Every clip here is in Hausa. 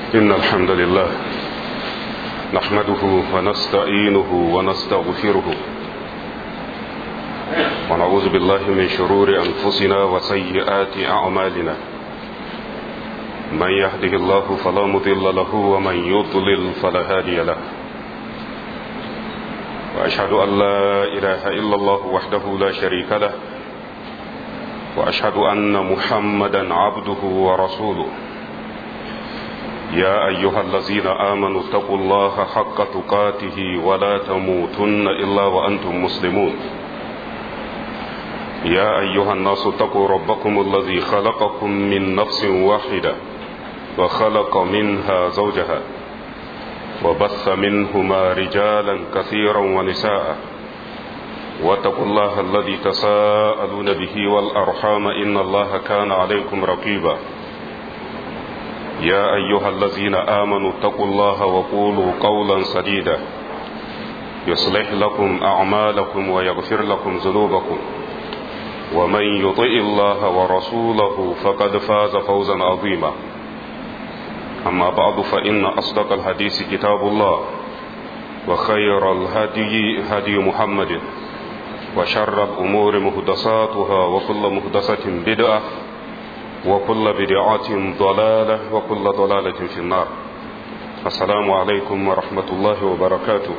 إن الحمد لله نحمده ونستعينه ونستغفره ونعوذ بالله من شرور أنفسنا وسيئات أعمالنا من يهده الله فلا مضل له ومن يضلل فلا هادي له وأشهد أن لا إله إلا الله وحده لا شريك له وأشهد أن محمدا عبده ورسوله يا أيها الذين آمنوا اتقوا الله حق تقاته ولا تموتن إلا وأنتم مسلمون يا أيها الناس اتقوا ربكم الذي خلقكم من نفس واحدة وخلق منها زوجها وبث منهما رجالا كثيرا ونساء واتقوا الله الذي تساءلون به والأرحام إن الله كان عليكم رقيبا يا أيها الذين آمنوا اتقوا الله وقولوا قولا سديدا يصلح لكم أعمالكم ويغفر لكم ذنوبكم ومن يطئ الله ورسوله فقد فاز فوزا عظيما أما بعد فإن أصدق الحديث كتاب الله وخير الهدي هدي محمد وشر الأمور مهدساتها وكل مهدسة بدعة وكل بدعة ضلالة وكل ضلالة في النار السلام عليكم ورحمة الله وبركاته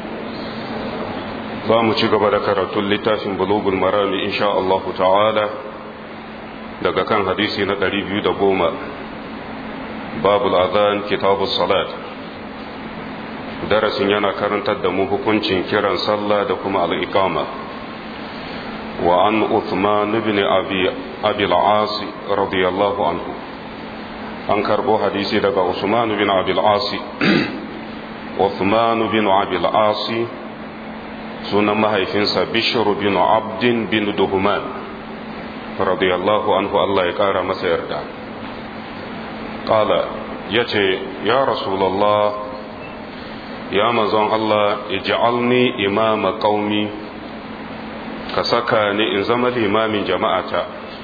za mu ci gaba da karatun littafin bulugul marami insha Allah ta'ala daga kan hadisi na ɗari biyu da goma babul azan kitabus salat darasin yana karantar da mu hukuncin kiran sallah da kuma al'iqama wa an Uthman ibn Abi Abi al-As radiyallahu anhu an karbo hadisi daga Usman bin Abi al-As Uthman bin Abi al-As sunan mahaifinsa Bishr bin Abdin bin Duhman radiyallahu anhu Allah ya kara masa yarda qala yace ya rasulullah ya manzon Allah ij'alni imama qaumi ka saka ni in zama limamin jama'ata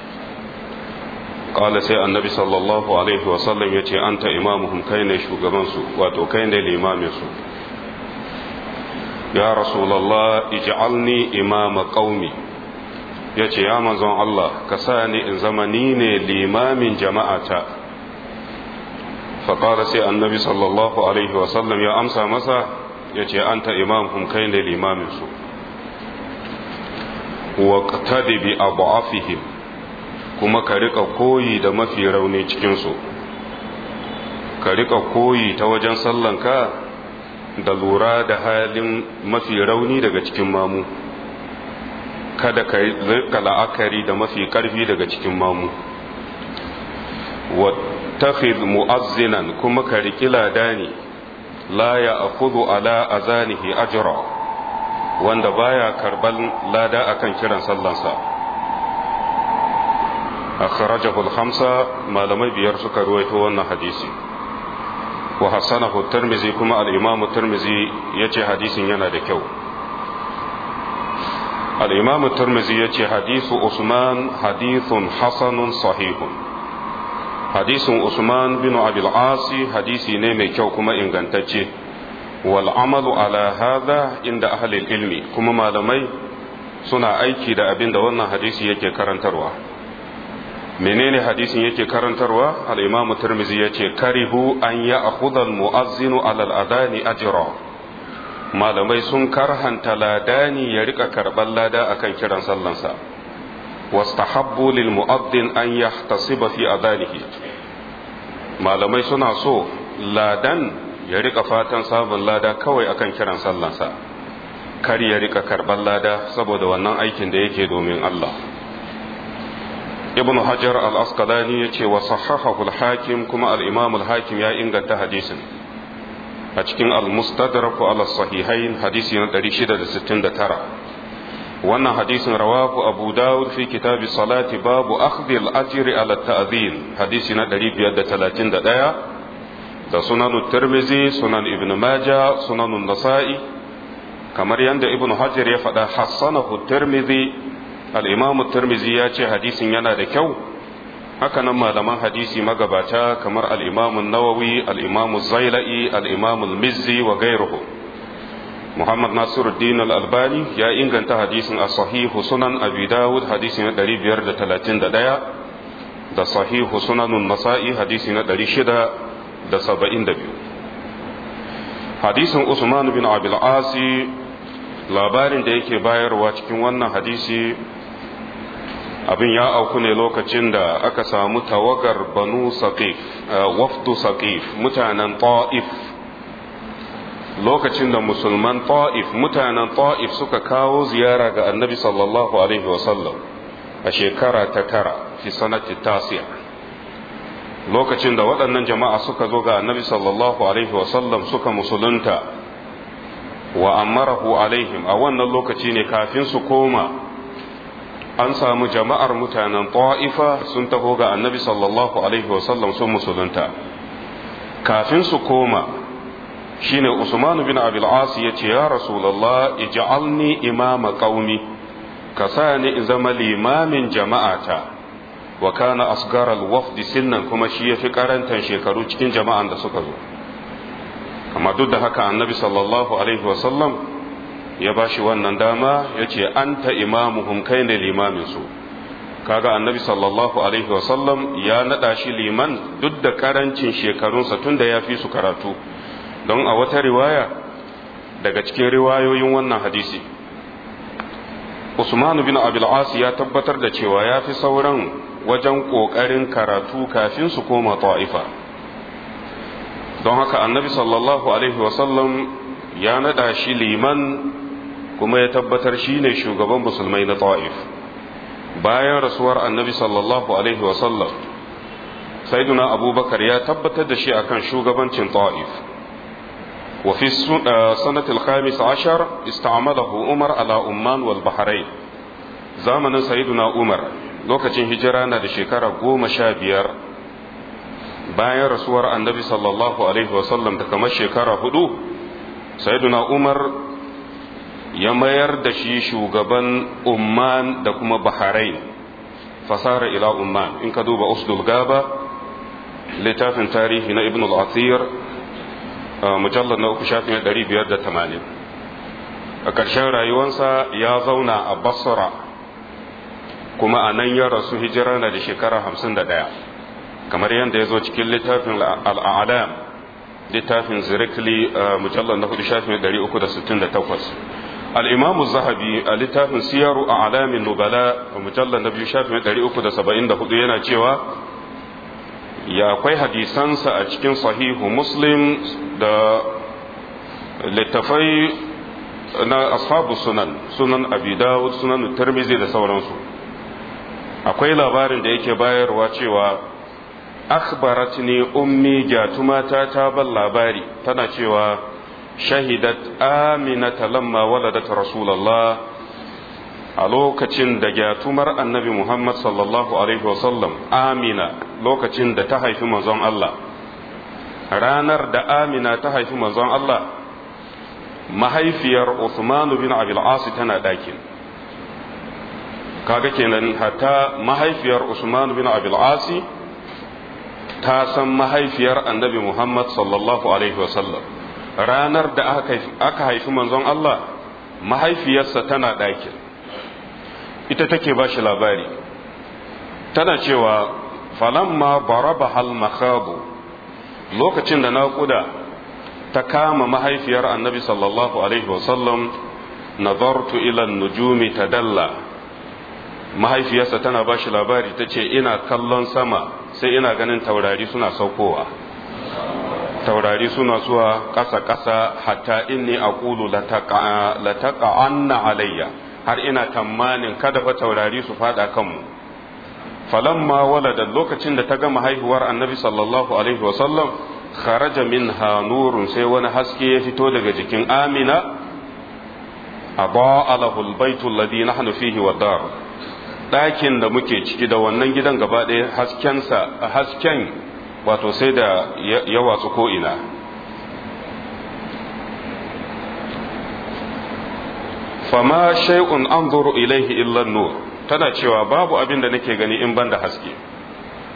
qala sai annabi sallallahu alaihi wasallam yace anta imamuhum kai ne shugaban su wato kai ne limamin su ya rasulullah ij'alni imama qaumi yace ya manzon Allah ka sa ni in zama ni ne limamin jama'ata فقال سي النبي صلى الله عليه وسلم يا أمسى مسا يتي أنت إمامهم كين الإمام سو واقتد بأضعفهم kuma ka rika koyi da mafi rauni cikinsu ka rika koyi ta wajen sallanka da lura da halin mafi rauni daga cikin mamu kada ka rika la'akari da mafi karfi daga cikin mamu takhid mu'azzinan kuma ka riki ladani la ya akhudhu ala azanihi ajra wanda baya karban lada akan kiran sallansa akhrajahu al-khamsa malamai biyar suka ruwaito wannan hadisi wa hasanahu tirmizi kuma al-imam tirmizi yace hadisin yana da kyau al-imam tirmizi yace hadisu usman hadithun hasanun sahihun hadisin Usman bin Abil Asi hadisi ne mai kyau kuma ingantacce wal amalu ala hadha inda ahli ilmi kuma malamai suna aiki da abin da wannan hadisi yake karantarwa menene hadisin yake karantarwa al-imam Tirmidhi yace karihu an ya'khudha al-mu'azzinu ala al-adani ajra malamai sun karhanta ladani ya rika karban lada akan kiran sallansa واستحبوا للمؤذن أن يحتسب في أذانه malamai suna so ladan ya rika fatan sabon lada kawai akan kiran sallansa kar ya rika karban lada saboda wannan aikin da yake domin Allah ibn hajar al-asqalani ya ce wa sahahahu al-hakim kuma al-imam al-hakim ya inganta hadisin a cikin al-mustadrak ala sahihain hadisi na 669 wannan hadisin rawahu abu dawud fi kitabi salati babu akhdhi al-ajri ala ta'dhin hadisi na 531 da sunan tirmizi sunan ibn majah sunan nasa'i kamar yadda ibn hajar ya faɗa hassanahu tirmizi al-imam tirmizi ya ce hadisin yana da kyau hakanan malaman hadisi magabata kamar al'imamun nawawi al'imamun zaila'i al'imamun mizzi wa gairuhu muhammad nasiruddin al'albani ya inganta hadisin a sahihu sunan abi dawud hadisi na 531 da sahihu sunanun nasa'i hadisi na 672 hadisin usman bin abil asi labarin da yake bayarwa cikin wannan hadisi abin ya auku ne lokacin da aka samu tawagar banu saqif wafdu saqif mutanen ta'if lokacin da musulman ta'if mutanen ta'if suka kawo ziyara ga annabi sallallahu alaihi wasallam a shekara ta tara fi sanati tasiya lokacin da waɗannan jama'a suka zo ga annabi sallallahu alaihi wasallam suka musulunta wa amarahu alaihim a wannan lokaci ne kafin su koma an samu jama'ar mutanen ta'ifa sun taho ga annabi sallallahu alaihi wasallam sun musulunta kafin su koma shine usman bin abil as ya ce ya rasulullah ij'alni imama qaumi ka sa ni in zama limamin jama'ata wa kana asgar al-wafd sinnan kuma shi yafi karantan shekaru cikin jama'an da suka zo amma duk da haka annabi sallallahu alaihi wasallam ya ba shi wannan dama ya ce an ta imamuhum kai ne limaminsu kaga annabi sallallahu alaihi wasallam ya naɗa shi liman duk da karancin shekarunsa tun da ya fi su karatu don a wata riwaya daga cikin riwayoyin wannan hadisi usman bin abil ya tabbatar da cewa ya fi sauran wajen ƙoƙarin karatu kafin su koma ta'ifa don haka annabi sallallahu alaihi wasallam ya naɗa shi liman kuma ya tabbatar shi ne shugaban musulmai na ta'if bayan rasuwar annabi sallallahu alaihi wasallam saiduna abubakar ya tabbatar da shi akan shugabancin ta'if wa fi sanatil khamis ashar ista'malahu umar ala umman wal bahrain zamanin sayyiduna umar lokacin hijira na da shekara goma sha biyar bayan rasuwar annabi sallallahu alaihi wasallam da kamar shekara hudu sayyiduna umar ya mayar da shi shugaban umman da kuma bahrain fasara ila umman in ka duba usdul gaba littafin tarihi na ibn al-athir mujallar na uku shafin 580 a ƙarshen rayuwansa ya zauna a basra kuma a nan ya rasu hijira na da shekara 51 kamar yadda ya zo cikin littafin al'adam littafin zirikli mujallar na hudu shafin 368 al'imamu zahabi a littafin siyaru a alamin nubala a mujallar na biyu shafin 374 yana cewa ya akwai hadisansa a cikin sahihu muslim da littafai na ashabu sunan sunan abi dawud sunan tirmizi da sauransu akwai labarin da yake bayarwa cewa akhbaratni ummi jatumata ta ban labari tana cewa shahidat aminata lamma waladat rasulullah a lokacin da gyatumar annabi muhammad sallallahu alaihi wasallam amina lokacin da ta haifi manzon Allah ranar da amina ta haifi manzon Allah mahaifiyar Uthman bin Abil As tana ɗakin kaga kenan hatta mahaifiyar Usman bin Abil As ta san mahaifiyar annabi Muhammad sallallahu alaihi wasallam ranar da aka haifi manzon Allah mahaifiyarsa tana ɗakin ita take ba shi labari tana cewa falamma baraba hal makhabu lokacin da naƙuda ta kama mahaifiyar annabi sallallahu alaihi wasallam nazartu ila nujumi tadalla mahaifiyarsa tana ba shi labari ta ce ina kallon sama sai ina ganin taurari suna saukowa taurari suna zuwa ƙasa-ƙasa hatta inni aqulu lataqa'anna alayya har ina tamanin kada fa taurari su fada kanmu falamma walada lokacin da ta gama haihuwar annabi sallallahu alaihi wasallam kharaja minha nurun sai wani haske ya fito daga jikin amina aba alahu albaytu alladhi nahnu fihi wa dar ɗakin da muke ciki da wannan gidan gaba ɗaya haskensa hasken wato sai da ya watsu ko'ina fama shay'un anzuru ilaihi illa nur tana cewa babu abin da nake gani in banda haske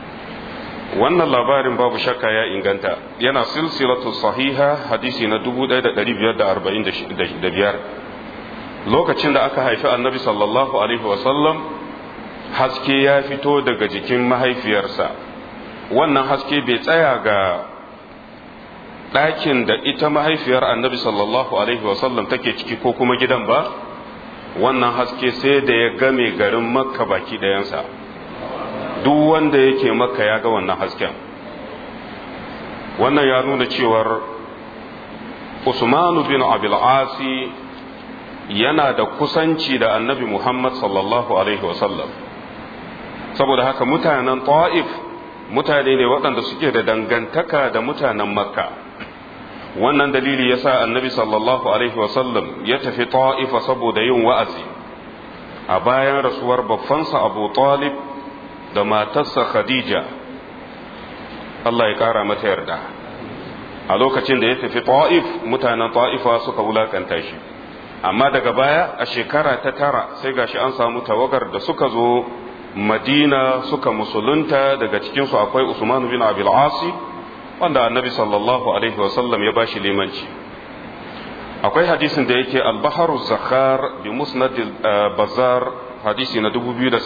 wannan labarin babu shakka ya inganta yana silsilatu sahiha hadisi na 1545 lokacin da aka haifi annabi sallallahu alaihi wasallam haske ya fito daga jikin mahaifiyarsa wannan haske bai tsaya ga ɗakin da ita mahaifiyar annabi sallallahu alaihi wasallam take ciki ko kuma gidan ba wannan haske sai da ya game garin makka baki ɗayansa duk wanda yake makka ya ga wannan hasken wannan ya nuna cewar usmanu bin abil asi yana da kusanci da annabi muhammad sallallahu alaihi wasallam saboda haka mutanen ta'if mutane ne waɗanda suke da dangantaka da mutanen makka wannan dalili ya sa annabi sallallahu alaihi wasallam ya tafi ta'ifa saboda yin wa'azi a bayan rasuwar babbansa abu talib da matarsa khadija Allah ya ƙara mata yarda a lokacin da ya tafi ta'if mutanen ta'ifa suka wulakanta shi amma daga baya a shekara ta tara sai gashi an samu tawagar da suka zo madina suka musulunta daga cikinsu akwai usman bin abil asi wanda annabi sallallahu alaihi wasallam ya bashi limanci akwai hadisin da yake al-baharu zakhar bi musnad bazar hadisi na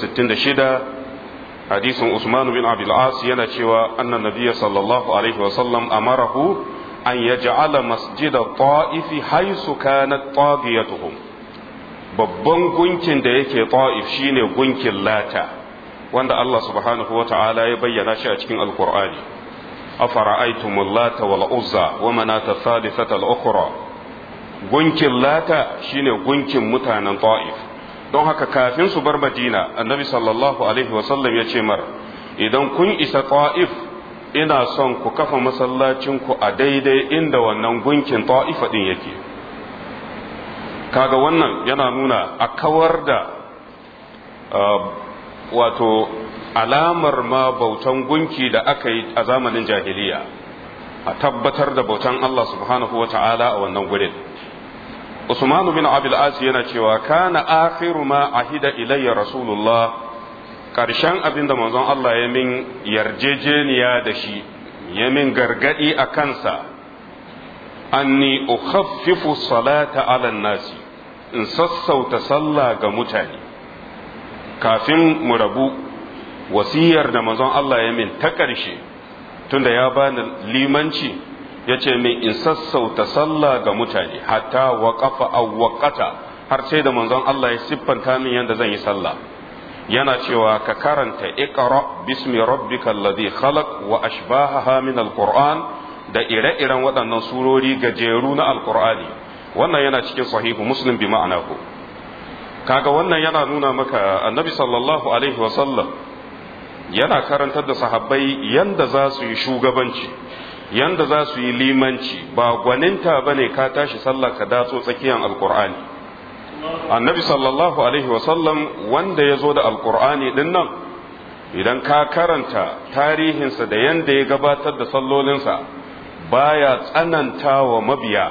2066 hadisin usman bin abil as yana cewa annan nabiyya sallallahu alaihi wasallam amarahu an yaj'ala masjid at-ta'if haythu kanat tagiyatuhum babban gunkin da yake ta'if shine gunkin lata wanda Allah subhanahu wa ta'ala ya bayyana shi a cikin alqur'ani afara'aytumul lata wal uzza wa manata thalithata al-ukhra gunkin lata shine gunkin mutanen ta'if don haka kafin su bar madina annabi sallallahu alaihi wasallam ya ce mar idan kun isa ta'if ina son ku kafa masallacinku a daidai inda wannan gunkin ta'ifa din yake kaga wannan yana nuna a kawar da wato alamar ma bautan gunki da aka yi a zamanin jahiliya a tabbatar da bautan Allah subhanahu wa ta'ala a wannan gurin Usman bin Abil As yana cewa kana akhiru ma ahida ilayya Rasulullah karshen abin da manzon Allah ya min yarjejeniya da shi ya min gargadi a kansa anni ukhaffifu salata ala nasi in sassauta sallah ga mutane kafin mu rabu wasiyar da manzon Allah ya min ta ƙarshe tunda ya bani limanci ya ce min in sassauta sallah ga mutane hatta waƙafa awwaƙata har sai da manzon Allah ya siffanta min yadda zan yi sallah yana cewa ka karanta iqra bismi rabbikal ladhi khalaq wa ashbahaha min alquran da ire-iren waɗannan surori gajeru na alqur'ani wannan yana cikin sahihu muslim bi ma'anahu kaga wannan yana nuna maka annabi sallallahu alaihi wasallam yana karantar da sahabbai yanda za su yi shugabanci yanda za su yi limanci ba gwaninta ba ne ka tashi sallah ka datso tsakiyar alkur'ani annabi sallallahu alaihi wasallam wanda ya zo da alkur'ani din nan idan ka karanta tarihinsa da yanda ya gabatar da sallolinsa baya tsananta wa mabiya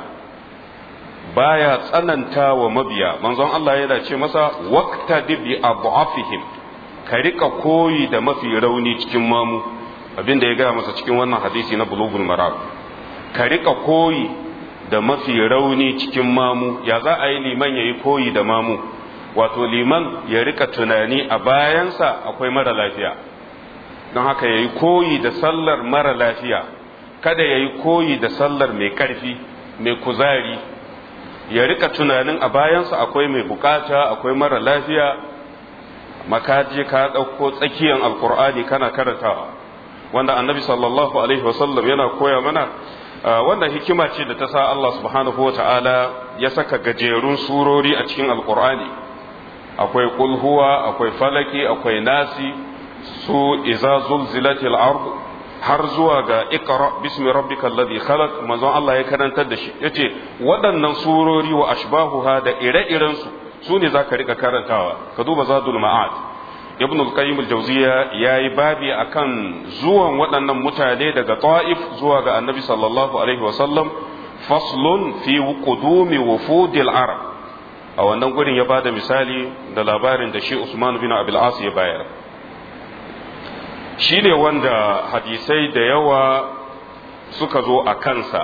baya tsananta wa mabiya manzon Allah yana ce masa waqtadi bi adhafihim ka rika koyi da mafi rauni cikin mamu abin da ya gaya masa cikin wannan hadisi na bulugul maram ka rika koyi da mafi rauni cikin mamu ya za a yi liman ya yi koyi da mamu wato liman ya rika tunani a bayansa akwai mara lafiya don haka ya yi koyi da sallar mara lafiya kada ya yi koyi da sallar mai karfi mai kuzari ya rika tunanin a bayansa akwai mai bukata akwai mara lafiya makaje ka ɗauko tsakiyar alkur'ani kana karantawa wanda annabi sallallahu alaihi wasallam yana koya mana wannan hikima ce da ta sa Allah subhanahu wa ta'ala ya saka gajerun surori a cikin alkur'ani akwai kulhuwa akwai falaki akwai nasi su iza zulzilatil ard har zuwa ga iqra bismi rabbikal ladhi khalaq manzon Allah ya karantar da shi yace waɗannan surori wa ashbahuha da ire-iren su su ne zaka rika karantawa ka duba zadul ma'ad ibn al-qayyim al-jawziya yayi babi akan zuwan waɗannan mutane daga ta'if zuwa ga annabi sallallahu alaihi wa sallam faslun fi qudumi wufudil arab a wannan gurin ya bada misali da labarin da shi Usman bin Abil As ya bayar shi ne wanda hadisai da yawa suka zo a kansa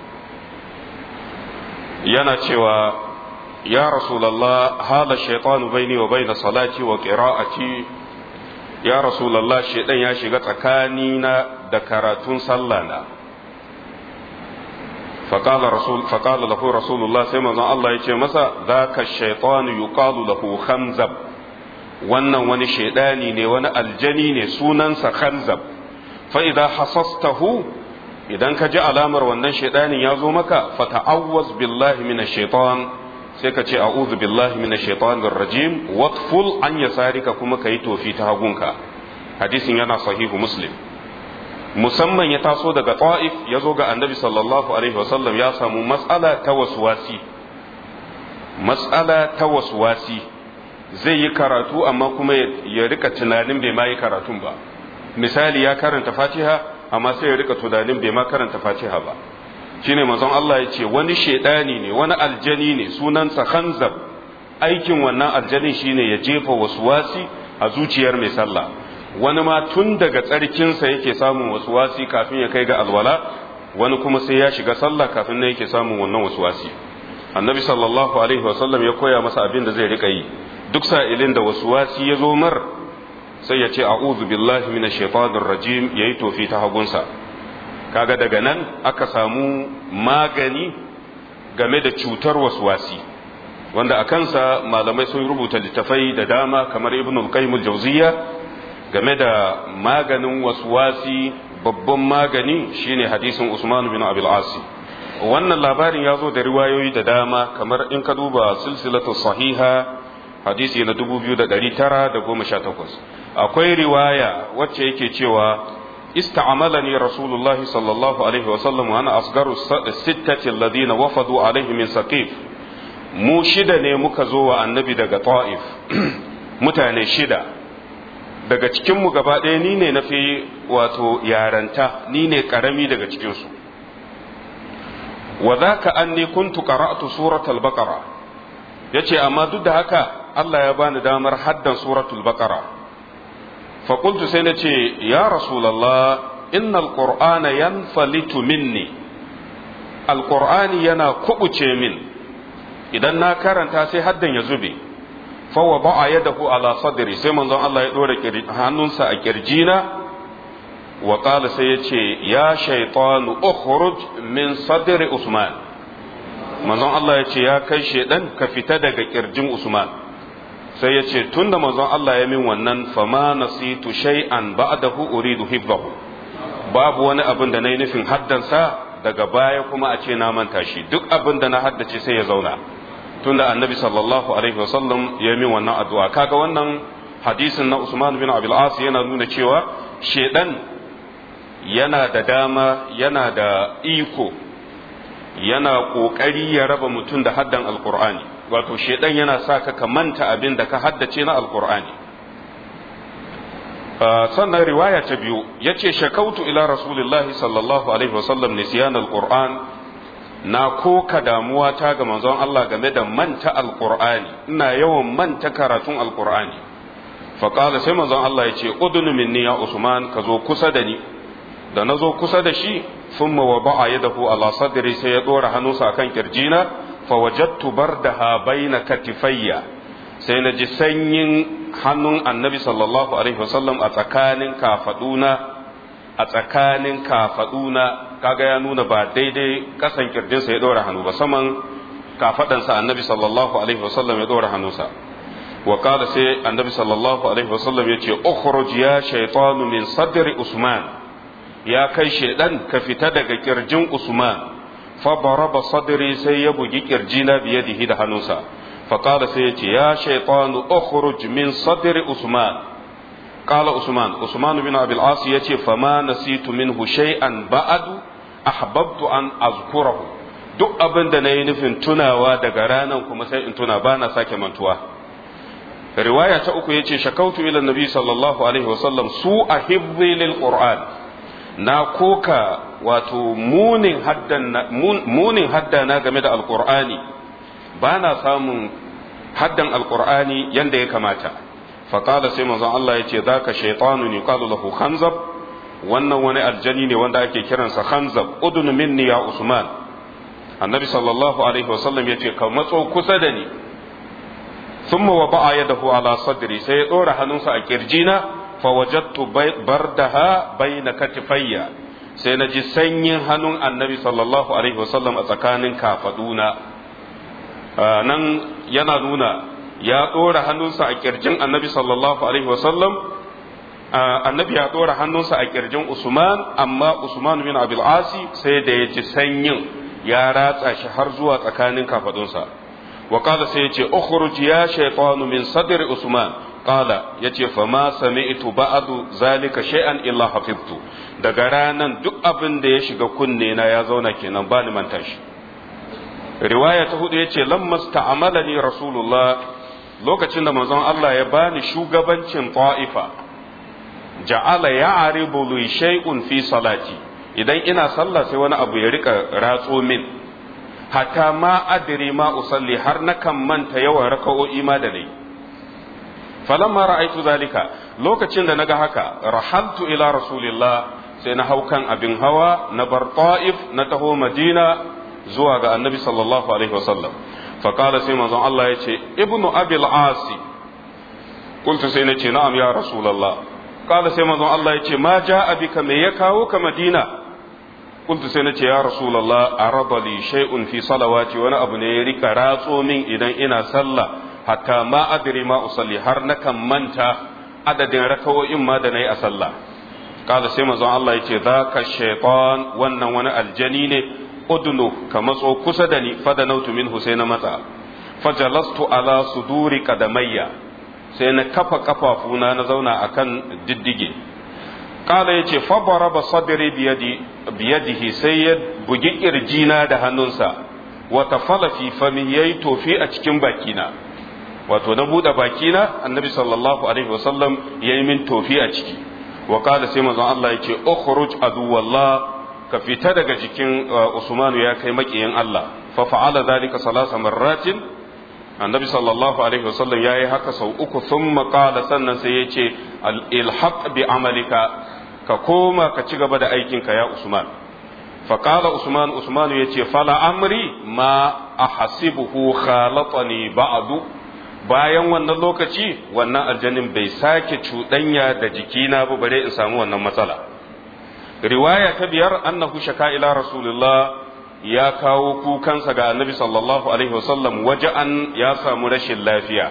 yana cewa ya rasulallah hala shaitanu baini wa baina salati wa qira'ati ya rasulallah shaitan ya shiga tsakanina da karatun sallana فقال رسول فقال له رسول الله سيما الله يجي مسا ذاك الشيطان يقال له خنزب wannan wani shaidani ne wani aljani ne sunansa khanzab fa idan hasastahu idan ka ji alamar wannan shaidanin ya zo maka fa ta'awwaz billahi minash shaitan sai ka ce a'udhu billahi minash shaitanir rajim watful an yasarika kuma kai tofi ta hagunka hadisin yana sahihu muslim musamman ya taso daga ta'if ya zo ga annabi sallallahu alaihi wasallam ya samu matsala ta waswasi matsala ta waswasi zai yi karatu amma kuma ya rika tunanin bai ma yi karatun ba misali ya karanta fatiha amma sai ya rika tunanin bai ma karanta fatiha ba shine manzon Allah ya ce wani shedani ne wani aljani ne sunansa khanzab aikin wannan aljanin shine ya jefa waswasi a zuciyar mai sallah wani ma tun daga tsarkinsa yake samun wasuwasi kafin ya kai ga alwala wani kuma sai ya shiga sallah kafin nan yake samun wannan wasuwasi annabi sallallahu alaihi wasallam ya koya masa abin da zai rika yi duk sa'ilin da wasuwasi ya zo mar sai ya ce a'udhu billahi minash shaitanir rajim yayi tofi ta hagunsa kaga daga nan aka samu magani game da cutar wasuwasi wanda a kansa malamai sun rubuta littafai da dama kamar ibn al-qayyim al-jawziyya game da maganin waswasi babban magani shine hadisin Usman bin Abil Asi wannan labarin ya zo da riwayoyi da dama kamar in ka duba silsilatu sahiha hadisi na 2918 akwai riwaya wacce yake cewa استعملني رسول الله صلى الله عليه وسلم وانا اصغر الستة الذين وفدوا عليه من سقيف mu shida ne muka zo wa annabi daga ta'if mutane shida daga cikinmu gaba ɗaya ni ne na fi wato yaranta ni ne ƙarami daga cikinsu wa za ka an ne kuntu qara'tu suratul baqara ya ce amma duk da haka Allah ya bani damar haddan suratul baqara fa qultu sai na ce ya rasulallah innal qur'ana yanfalitu minni alqur'ani yana kubuce min idan na karanta sai haddan ya zube fawa ba'a yadahu ala sadri sai manzon Allah ya dora hannunsa a kirjina wa qala sai ya ce ya shaytanu ukhruj min sadri usman manzon Allah ya ce ya kai shedan ka fita daga kirjin usman sai ya ce tunda manzon Allah ya min wannan fama nasitu shay'an ba'dahu uridu hibbahu babu wani abin da nayi nufin haddansa daga baya kuma a ce na manta shi duk abin da na haddace sai ya zauna tunda annabi sallallahu alaihi wasallam ya min wannan addu'a kaga wannan hadisin na Usman bin Abil As yana nuna cewa shedan yana da dama yana da iko yana kokari ya raba mutum da haddan alqur'ani wato shedan yana sa ka ka manta abin da ka haddace na alqur'ani sannan riwaya ta biyu yace shakautu ila rasulillahi sallallahu alaihi wasallam nisyan alqur'an na koka damuwa ta ga manzon Allah game da manta alqur'ani ina yawan manta karatun alqur'ani fa qala sai manzon Allah yace udunu minni ya usman ka zo kusa da ni da na zo kusa da shi thumma wada'a yadahu ala sadri sai ya dora hannunsa akan kirjina fa wajadtu bardaha baina katifayya sai na ji sanyin hannun annabi sallallahu alaihi wasallam a tsakanin kafaduna a tsakanin kafaduna kaga ya nuna ba daidai kasan kirjinsa ya ɗora hannu ba saman kafadansa annabi sallallahu alaihi wasallam ya ɗora hannunsa wa kada sai annabi sallallahu alaihi wasallam ya ce ukhruj ya shaytanu min sadri usman ya kai shaidan ka fita daga kirjin usman fa baraba sadri sai ya bugi kirjina biyadihi da hannunsa fa kada sai ya ce ya shaytanu ukhruj min sadri usman قال عثمان عثمان بن ابي العاص يتي فما نسيت منه شيئا بعد احببت ان اذكره duk abin da na yi nufin tunawa daga ranar kuma sai in tuna ba na sake mantuwa riwaya ta uku yace shakautu ila nabi sallallahu alaihi wasallam su a hibzi lil qur'an na koka wato munin haddan munin haddana game da alqur'ani ba na samun haddan alqur'ani yanda ya kamata faqala sai manzon Allah yace zaka shaytanun yuqalu lahu khanzab wannan wani aljani ne wanda ake kiransa khanzab udun minni ya usman annabi sallallahu alaihi wasallam yace ka matso kusa da ni thumma wada'a yadahu ala sadri sai ya dora hannunsa a kirjina fa wajadtu bardaha bayna katifayya sai na ji sanyin hannun annabi sallallahu alaihi wasallam a tsakanin kafaduna nan yana nuna ya dora hannunsa a kirjin annabi sallallahu alaihi wasallam annabi ya dora hannunsa a kirjin usman amma usman bin abil asi sai da ya ji sanyin ya ratsa shi har zuwa tsakanin kafadunsa wa qala sai yace ukhruj ya shaytanu min sadri usman qala yace fa ma sami'tu ba'du zalika shay'an illa hafiztu daga ranan duk abin da ya shiga kunne na ya zauna kenan bani manta shi riwaya ta hudu yace lamma sta'amalani rasulullah lokacin da manzon Allah ya bani shugabancin ta'ifa ja'ala ya'ribu li shay'un fi salati idan ina sallah sai wani abu ya rika ratso min hatta ma adri ma usalli har na kan manta yawan raka'o'i ma da nayi falamma ra'aitu zalika lokacin da naga haka rahaltu ila rasulillah sai na hau kan abin hawa na bar ta'if na taho madina zuwa ga annabi sallallahu alaihi wasallam faqala sai manzon Allah ya ce ibnu abil asi kuntu sai na ce na'am ya rasulullah qala sai manzon Allah ya ce ma ja'a bika me ya kawo ka madina kuntu sai na ce ya rasulullah arada li shay'un fi salawati wani abu ne ya rika ratso min idan ina sallah hatta ma adri ma usalli har nakan manta adadin rakawoyin ma da nayi a sallah kala sai manzon Allah yace zaka shaytan wannan wani aljani ne udnu ka matso kusa da ni fada nautu minhu sai na matsa fajalastu ala suduri qadamayya sai na kafa kafafuna na zauna akan diddige kala yace fa baraba sadri biyadi biyadihi sai ya bugi kirjina da hannunsa wa tafala fi fami yayi tofi a cikin bakina wato na buɗe bakina annabi sallallahu alaihi wasallam ya yi min tofi a ciki wa kada sai manzon Allah ya ce ukhruj aduwallah ka fita daga jikin Usmanu ya kai makiyin Allah fa fa'ala dhalika salasa marratin annabi sallallahu alaihi wasallam ya yi haka sau uku thumma qala sannan sai ya ce ilhaq bi amalika ka koma ka ci gaba da aikinka ya Usman fa qala Usman Usman ya ce fala amri ma ahasibuhu khalatani ba'du bayan wannan lokaci wannan aljanin bai sake cuɗanya da jikina ba bare in samu wannan matsala riwaya ta biyar annahu shaka ila rasulullah ya kawo kukansa ga annabi sallallahu alaihi wasallam an ya samu rashin lafiya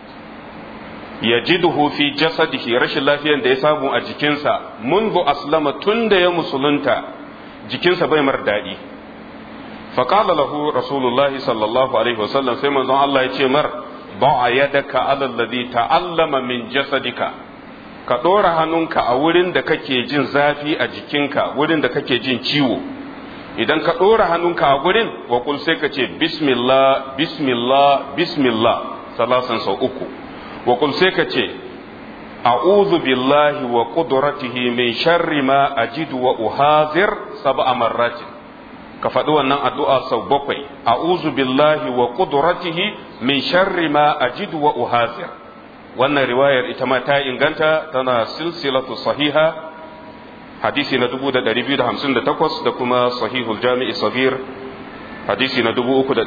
yajiduhu fi jasadihi rashin lafiyan da ya samu a jikinsa mundu aslama tun da ya musulunta jikinsa bai mar daɗi فقال له رسول الله صلى الله عليه وسلم سيما الله يتي مر ضع يدك على الذي تعلم من جسدك ka ɗora hannunka a wurin da kake jin zafi a jikinka wurin da kake jin ciwo idan ka ɗora hannunka a wurin wa kul sai ka ce bismillah bismillah bismillah salasan sau uku wa kul sai ka ce a'udhu billahi wa qudratihi min sharri ma ajidu wa uhazir sab'a marratin ka faɗi wannan addu'a sau bakwai a'udhu billahi wa qudratihi min sharri ma ajidu wa uhazir wannan riwayar ita ma ta inganta tana silsilatu sahiha hadisi na 2258 da kuma sahihul jami'i sabir hadisi na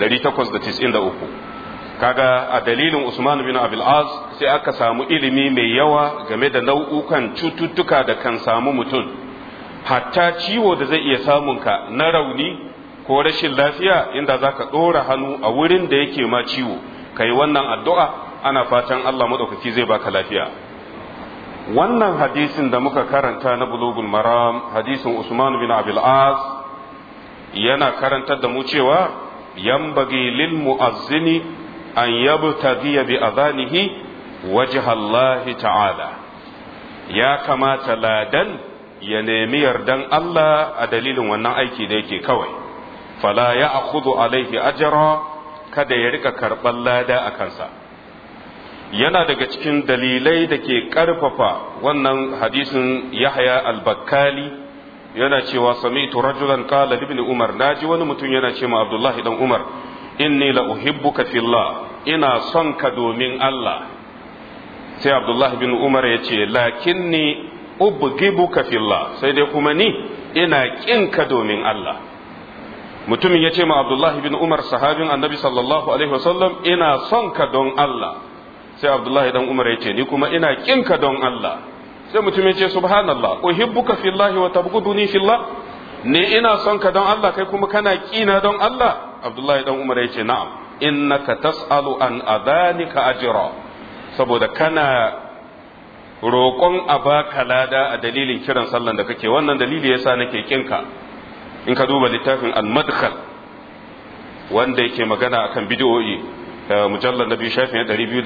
3893 kaga a dalilin Usman bin Abil Az sai aka samu ilimi mai yawa game da nau'ukan cututtuka da kan samu mutum hatta ciwo da zai iya samun ka na rauni ko rashin lafiya inda zaka ɗora hannu a wurin da yake ma ciwo kai wannan addu'a ana fatan Allah maɗaukaki zai baka lafiya wannan hadisin da muka karanta na bulugul maram hadisin Usman bin Abil Az yana karantar da mu cewa yambagi lil mu'azzini an yabtaghiya bi adhanihi wajha Allah ta'ala ya kamata ladan ya nemi yardan Allah a dalilin wannan aiki da yake kawai fala ya akhudhu alaihi ajra kada ya rika karban lada a kansa yana daga cikin dalilai da ke ƙarfafa wannan hadisin yahya al-bakkali yana cewa sami'tu rajulan qala ibn umar naji wani mutum yana ce ma abdullahi dan umar inni la uhibbuka fillah ina son ka domin Allah sai abdullahi bin umar ya ce lakinni ubgibuka fillah sai dai kuma ni ina ƙinka domin Allah mutumin ya ce ma abdullahi bin umar sahabin annabi sallallahu alaihi wasallam ina son ka don Allah sai abdullahi dan umar ya ce ni kuma ina ƙinka don Allah sai mutumin ya ce subhanallah uhibbuka fillahi wa tabghuduni fillah ne ina son ka don Allah kai kuma kana ƙina don Allah abdullahi dan umar ya ce na'am innaka tas'alu an adhanika ajra saboda kana roƙon a baka lada a dalilin kiran sallan da kake wannan dalili yasa nake kinka in ka duba littafin al-madkhal wanda yake magana akan bid'o'i mujallar nabi shafin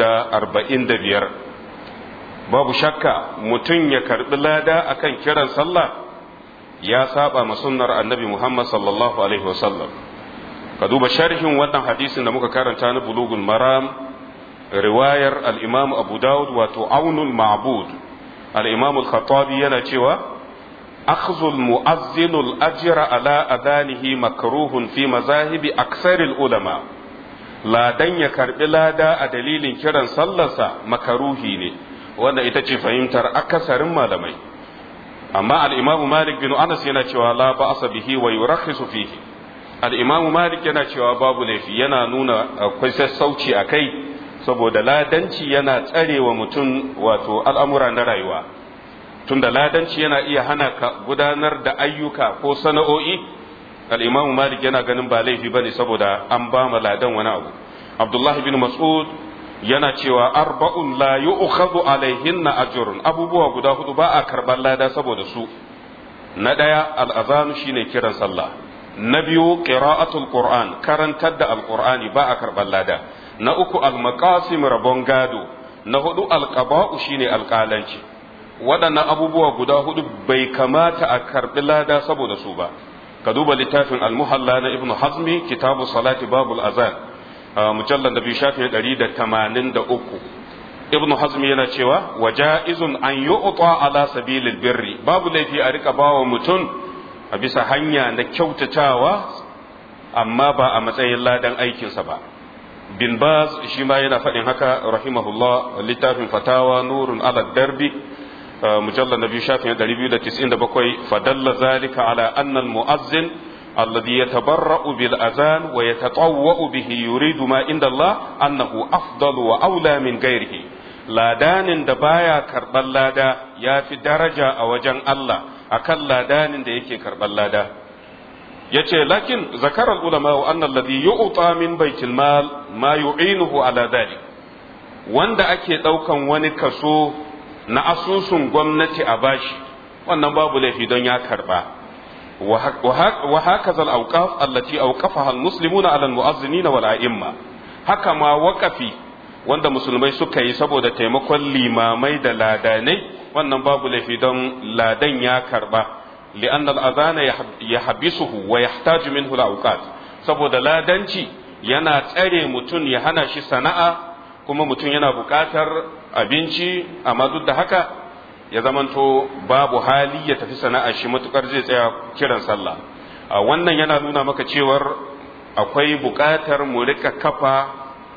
245 babu shakka mutum ya karbi lada akan kiran sallah ya saba ma sunnar annabi Muhammad sallallahu alaihi wasallam ka duba sharhin wannan hadisin da muka karanta na bulugul maram riwayar al-imam abu dawud wato aunul ma'bud al-imam al-khattabi yana cewa akhdhu al-mu'azzin al-ajra ala adanihi makruhun fi mazahibi aksar ulama ladan ya karbi lada a dalilin kiran sallarsa makaruhi ne wanda ita ce fahimtar akasarin malamai amma al-imam malik bin anas yana cewa la ba'asa bihi wa yurakhisu fihi al-imam malik yana cewa babu laifi yana nuna akwai sassauci a kai saboda ladanci yana tsarewa mutum wato al'amura na rayuwa tunda ladanci yana iya hana ka gudanar da ayyuka ko sana'o'i al-imam malik yana ganin ba laifi bane saboda an ba ma ladan wani abu abdullah bin mas'ud yana cewa arba'un la yu'khadhu alaihinna ajrun abubuwa guda hudu ba a karban lada saboda su na daya al-azanu shine kiran sallah na biyu qira'atul qur'an karantar da alqur'ani ba a karban lada na uku almaqasim rabon gado na hudu alqaba'u shine alƙalanci waɗannan abubuwa guda hudu bai kamata a karbi lada saboda su ba ka duba littafin almuhalla na ibnu hazmi kitabu salati babul azan mujallar da biyu shafi ɗari da tamanin da uku ibnu hazmi yana cewa wa ja'izun an yu'ta ala sabilil birri babu laifi a rika bawa mutum a bisa hanya na kyautatawa amma ba a matsayin ladan aikinsa ba bin baz shi ma yana faɗin haka rahimahullah littafin fatawa nurun ala darbi mujallar na biyu shafin 297 fadalla zalika ala annal mu'azzin alladhi yatabarra'u bil azan wa yatatawwa'u bihi yuridu ma inda Allah annahu afdalu wa aula min ghairihi ladanin da baya karban lada ya fi daraja a wajen Allah akan ladanin da yake karban lada yace lakin zakarar ulama wa anna alladhi yu'ta min baitil mal ma yu'inuhu ala dhalik wanda ake daukan wani kaso na asusun gwamnati a bashi wannan babu laifi don ya karba wa hakaza al-awqaf allati awqafaha al-muslimuna ala al-mu'azzinina wal a'imma haka ma waqafi wanda musulmai suka yi saboda taimakon limamai da ladanai wannan babu laifi don ladan ya karba لأن الأذان يحبسه ويحتاج منه الأوقات saboda ladanci yana tsare mutum ya hana shi sana'a kuma mutum yana buƙatar abinci amma duk da haka ya zamanto babu hali ya tafi sana'a shi matukar zai tsaya kiran sallah wannan yana nuna maka cewar akwai buƙatar mu rika kafa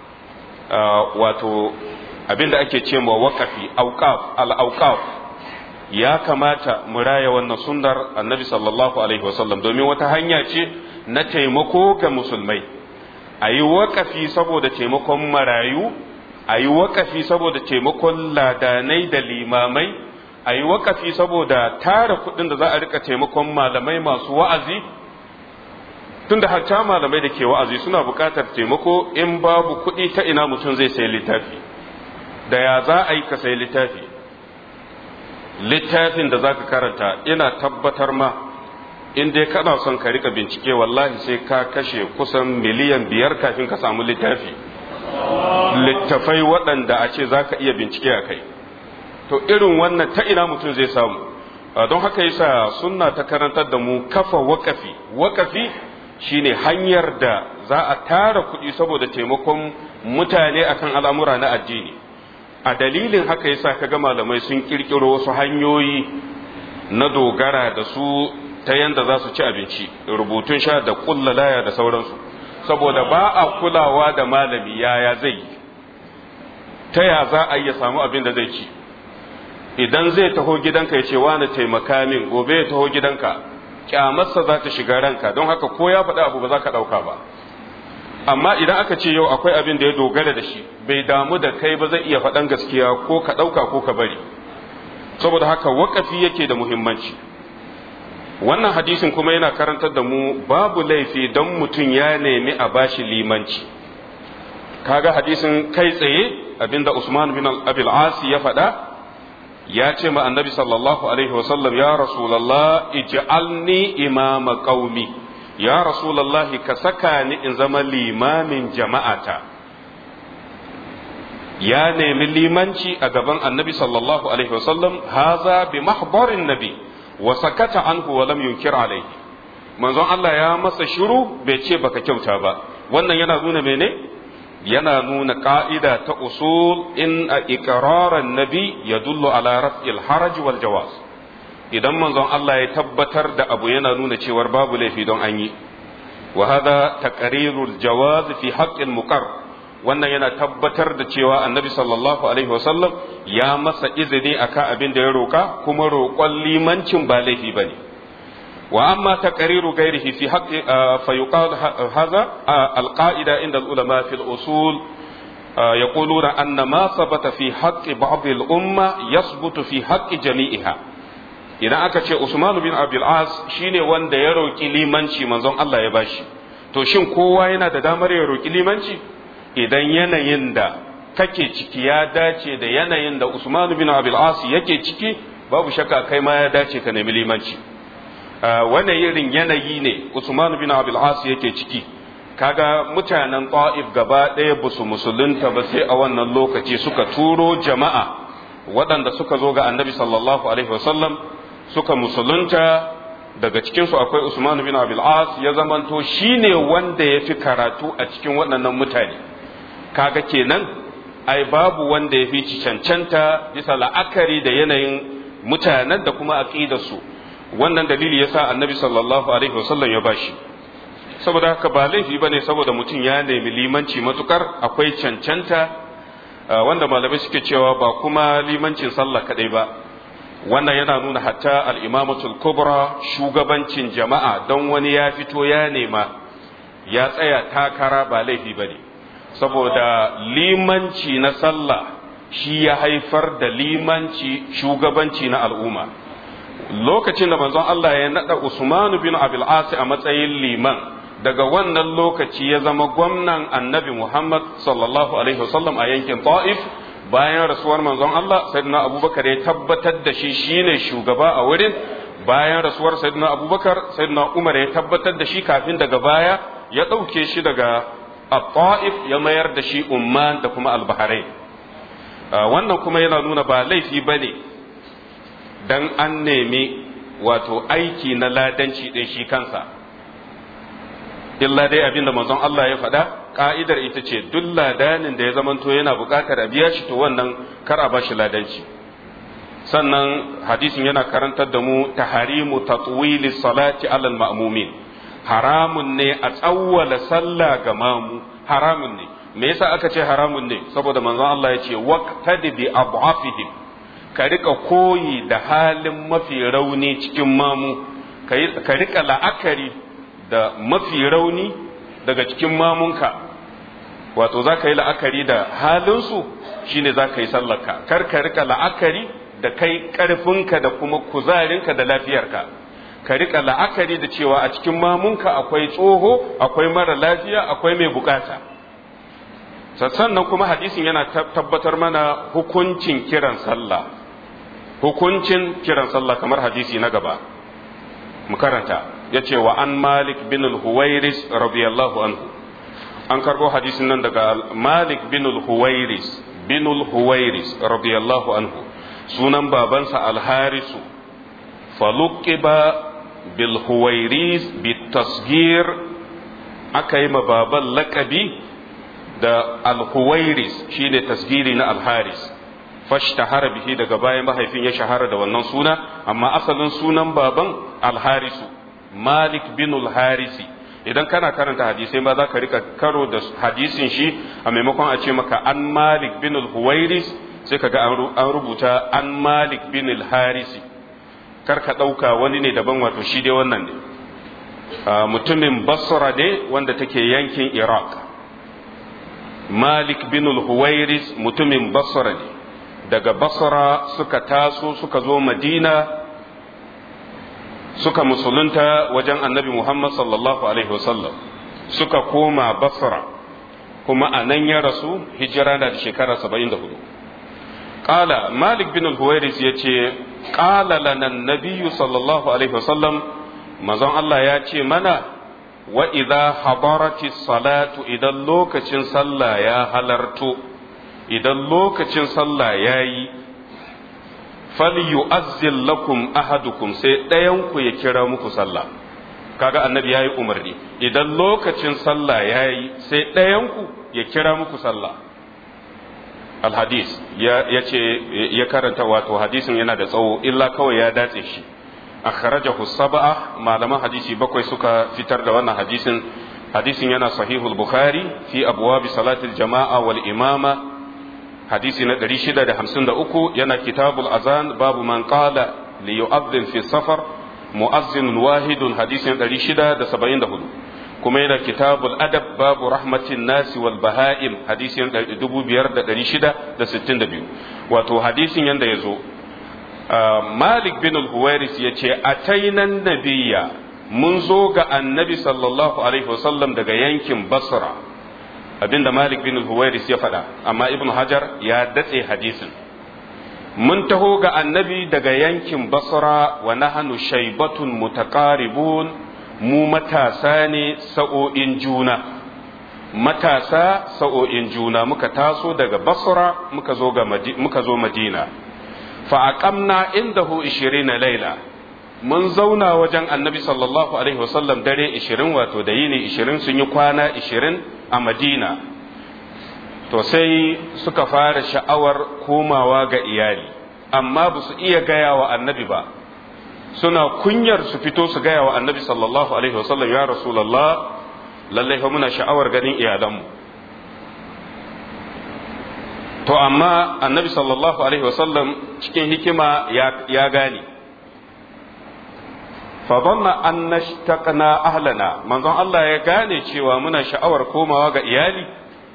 wato abinda ake ce ma waƙafi auqaf al-auqaf ya kamata mu raya wannan sunnar annabi sallallahu alaihi wasallam domin wata hanya ce na taimako ga musulmai a yi waƙafi saboda taimakon marayu a yi waƙafi saboda taimakon ladanai da limamai a yi waƙafi saboda tara kuɗin da za a rika taimakon malamai masu wa'azi tunda hatta malamai da ke wa'azi suna buƙatar taimako in babu kuɗi ta ina mutum zai sayi littafi da ya za a yi ka sayi littafi littafin da zaka karanta ina tabbatar ma in dai kana son ka rika bincike wallahi sai ka kashe kusan miliyan biyar kafin ka samu littafi littafai waɗanda a ce za ka iya bincike a kai to irin wannan ta ina mutum zai samu don haka yasa sunna ta karantar da mu kafa wakafi wakafi shine hanyar da za a tara kuɗi saboda taimakon mutane akan al'amura na addini a dalilin haka yasa kaga malamai sun kirkiro wasu hanyoyi na dogara da su ta yanda za su ci abinci rubutun sha da laya da sauransu saboda ba a kulawa da malami yaya zai yi ta ya za a iya samu abin da zai ci idan zai taho gidanka ya ce wani taimaka min gobe ya taho gidanka kyamarsa za ta shiga ranka don haka ko ya faɗi abu ba za ka ɗauka ba amma idan aka ce yau akwai abin da ya dogara da shi bai damu da kai ba zai iya faɗan gaskiya ko ka ɗauka ko ka bari saboda haka waƙafi yake da muhimmanci wannan hadisin kuma yana karantar da mu babu laifi don mutum ya nemi a bashi limanci kaga hadisin kai tsaye abinda Usman bin Abil Asi ya faɗa ya ce ma annabi sallallahu alaihi wasallam ya rasulallah ij'alni imama qaumi ya rasulallah ka saka ni in zama limamin jama'ata ya nemi limanci a gaban annabi sallallahu alaihi wasallam haza bi mahbarin nabi wa sakata anhu wa lam yunkir alaihi manzon Allah ya masa shiru bai ce baka kyauta ba wannan yana nuna mene yana nuna ka'ida ta usul in a iqraran nabi ya dullu ala raf'il haraj wal jawaz idan manzon Allah ya tabbatar da abu yana nuna cewar babu laifi don an yi wa hada taqrirul jawaz fi haqqil muqar wannan yana tabbatar da cewa annabi sallallahu alaihi wasallam ya masa izini akan abin da ya roka kuma roƙon limancin ba laifi bane وأما تقرير غيره في حق فيقال هذا القاعدة عند العلماء في الأصول يقولون أن ما ثبت في حق بعض الأمة يثبت في حق جميعها idan aka ce Usman bin Abdul As shine wanda ya roki limanci manzon Allah ya bashi to shin kowa yana da damar ya roki limanci idan yanayin da kake ciki ya dace da yanayin da Usman bin Abdul As yake ciki babu shakka kai ma ya dace ka nemi limanci wannan irin yanayi ne Usman bin Abil As yake ciki kaga mutanen Ta'if gaba ɗaya ba su musulunta ba sai a wannan lokaci suka turo jama'a waɗanda suka zo ga Annabi sallallahu alaihi wasallam suka musulunta daga cikin su akwai Usman bin Abil As ya zamanto shine wanda ya fi karatu a cikin waɗannan mutane kaga kenan ai babu wanda ya fi cancanta bisa la'akari da yanayin mutanen da kuma aqidarsu su wannan dalili yasa annabi sallallahu alaihi wasallam ya bashi saboda haka ba laifi bane saboda mutum ya nemi limanci matukar akwai cancanta wanda malamai suke cewa ba kuma limancin sallah kadai ba wannan yana nuna hatta al-imamatul kubra shugabancin jama'a don wani ya fito ya nema ya tsaya takara ba laifi bane saboda limanci na sallah shi ya haifar da limanci shugabanci na al'umma lokacin da manzon Allah ya nada Usman bin Abil As a matsayin liman daga wannan lokaci ya zama gwamnan Annabi Muhammad sallallahu alaihi wasallam a yankin Taif bayan rasuwar manzon Allah sayyidina Abubakar ya tabbatar da shi shine shugaba a wurin bayan rasuwar sayyidina Abubakar sayyidina Umar ya tabbatar da shi kafin daga baya ya ɗauke shi daga Taif ya mayar da shi Umman da kuma Al-Bahrain wannan kuma yana nuna ba laifi bane dan an nemi wato aiki na ladanci ɗin shi kansa illa dai abinda manzon Allah ya faɗa ka'idar ita ce duk ladanin da ya zamanto yana buƙatar a biya shi to wannan kar a bashi ladanci sannan hadisin yana karantar da mu taharimu tatwili salati alal ma'mumin haramun ne a tsawwala sallah ga mamu haramun ne me yasa aka ce haramun ne saboda manzon Allah ya ce waqtadi bi adhafihim ka rika koyi da halin mafi rauni cikin mamu ka rika la'akari da mafi rauni daga cikin mamunka wato za ka yi la'akari da halinsu shine za ka yi sallarka kar ka rika la'akari da kai ƙarfinka da kuma kuzarinka da lafiyarka ka rika la'akari da cewa a cikin mamunka akwai tsoho akwai mara lafiya akwai mai bukata sannan kuma hadisin yana tabbatar mana hukuncin kiran sallah hukuncin kiran sallah kamar hadisi na gaba mu karanta ya ce wa an malik bin al-huwairis radiyallahu anhu an karbo hadisin nan daga malik bin al-huwairis bin al-huwairis radiyallahu anhu sunan babansa al-harisu faluqiba bil huwairis bi tasgir aka yi ma baban laƙabi da al-huwairis shine tasgiri na al-haris fashtahara bihi daga bayan mahaifin ya shahara da wannan suna amma asalin sunan baban al-harisu malik bin al-harisi idan kana karanta hadisai ma za ka rika karo da hadisin shi a maimakon a ce maka an malik bin al-huwairis sai ka ga an rubuta an malik bin al-harisi kar ka ɗauka wani ne daban wato shi dai wannan ne mutumin basra ne wanda take yankin iraq malik bin al-huwairis mutumin basra ne daga basra suka taso suka zo madina suka musulunta wajen annabi muhammad sallallahu alaihi wasallam suka koma basra kuma a nan ya rasu hijira na da shekara 74 قال مالك بن الهويرس يتي قال لنا النبي صلى الله عليه وسلم مزون الله يتي منا وإذا حضرت الصلاة إذا لوكتين صلى يا هلرتو إذا لوكتين صلى ياي فليؤذن لكم أحدكم سيدايونكو يكرا مكو صلى kaga annabi yayi umarni idan lokacin sallah yayi sai ɗayanku ya kira muku sallah alhadis ya ce ya karanta wato hadisin yana da tsawo illa kawai ya datse shi akhrajahu sab'a malaman hadisi bakwai suka fitar da wannan hadisin hadisin yana sahihul bukhari fi abwab salatil jama'a wal imama hadisi na 653 yana kitabul azan babu man qala li yu'adhdhin fi safar mu'azzin wahidun hadisin 674 kuma yana kitabul adab babu rahmatin nasi wal baha'im hadisin 5662 wato hadisin yanda ya zo malik bin al-huwairis ya ce atainan nabiya mun zo ga annabi sallallahu alaihi wasallam daga yankin basra abinda malik bin al-huwairis ya faɗa amma ibn hajar ya datse hadisin mun taho ga annabi daga yankin basra wa nahnu shaybatun mutaqaribun mu matasa ne sa'o'in juna matasa sa'o'in juna muka taso daga basra muka zo ga muka zo madina fa aqamna indahu 20 laila mun zauna wajen annabi sallallahu alaihi wasallam dare 20 wato da yini 20 sun yi kwana 20 a madina to sai suka fara sha'awar komawa ga iyali amma ba su iya gaya wa annabi ba suna kunyar su fito su gaya wa annabi sallallahu alaihi wasallam ya rasulallah lallai fa muna sha'awar ganin iyalanmu to amma annabi sallallahu alaihi wasallam cikin hikima ya gane fa dhanna an nashtaqna ahlana manzon Allah ya gane cewa muna sha'awar komawa ga iyali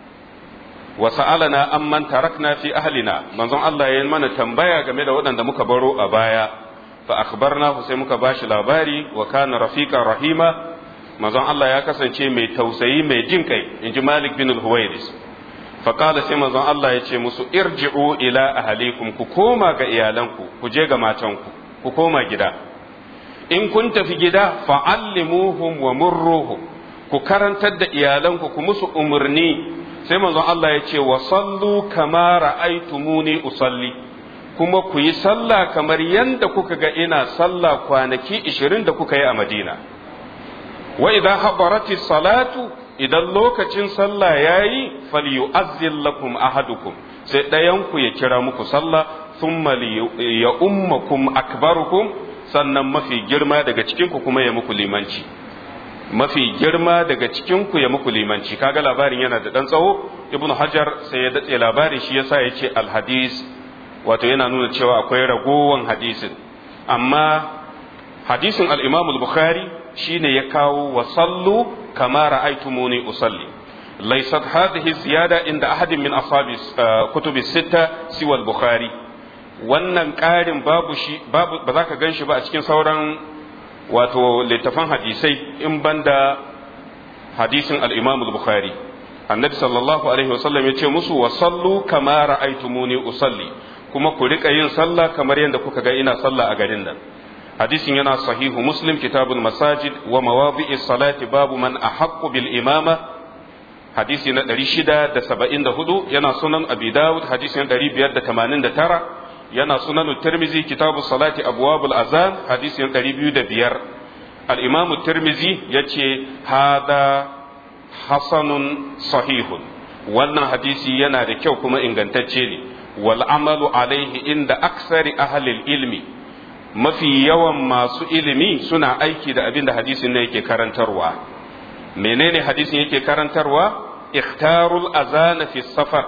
wa sa'alana amman tarakna fi ahlina manzon Allah ya mana tambaya game da waɗanda muka baro a baya fa akhbarnahu sai muka bashi labari wa kana rafiqan rahima manzon Allah ya kasance mai tausayi mai jin kai inji Malik bin al-Huwairis fa qala sai manzon Allah ya ce musu irji'u ila ahlikum ku koma ga iyalanku ku je ga matanku ku koma gida in kun tafi gida fa'allimuhum wa murruhum ku karantar da iyalanku ku musu umarni sai manzon Allah ya ce wa sallu kama ra'aytumuni usalli kuma ku yi sallah kamar yadda kuka ga ina sallah kwanaki 20 da kuka yi a Madina wa idan habarati salatu idan lokacin sallah yayi falyu'azzil lakum ahadukum sai ɗayan ku ya kira muku sallah thumma ya ummakum akbarukum sannan mafi girma daga cikin ku kuma ya muku limanci mafi girma daga cikin ku ya muku limanci kaga labarin yana da dan tsawo ibnu hajar sai ya datse labarin shi yasa yace al hadis wato yana nuna cewa akwai ragowan hadisin amma hadisin al-imam al-bukhari shine ya kawo wa sallu kama ra'aytumuni usalli laysat hadhihi ziyada inda ahadin min ashabi kutubi sita siwa al-bukhari wannan ƙarin babu shi babu ba za ka gan shi ba a cikin sauran wato littafan hadisai in banda hadisin al-imam al-bukhari annabi sallallahu alaihi wasallam ya ce musu wa sallu kama ra'aytumuni usalli kuma ku rika yin sallah kamar yadda kuka ga ina sallah a garin nan hadisin yana sahihu muslim kitabul masajid wa mawadi'i salati babu man ahaqqu bil imama hadisi na 674 yana sunan abi dawud hadisi na 589 yana sunan tirmizi kitabu salati abwabul azan hadisi na 205 al-imamu tirmizi yace hada hasanun sahihun wannan hadisi yana da kyau kuma ingantacce ne wal amalu alaihi inda aksari ahlil ilmi mafi yawan masu ilimi suna aiki da abin da hadisin ne yake karantarwa menene hadisin yake karantarwa ikhtarul azana fi safar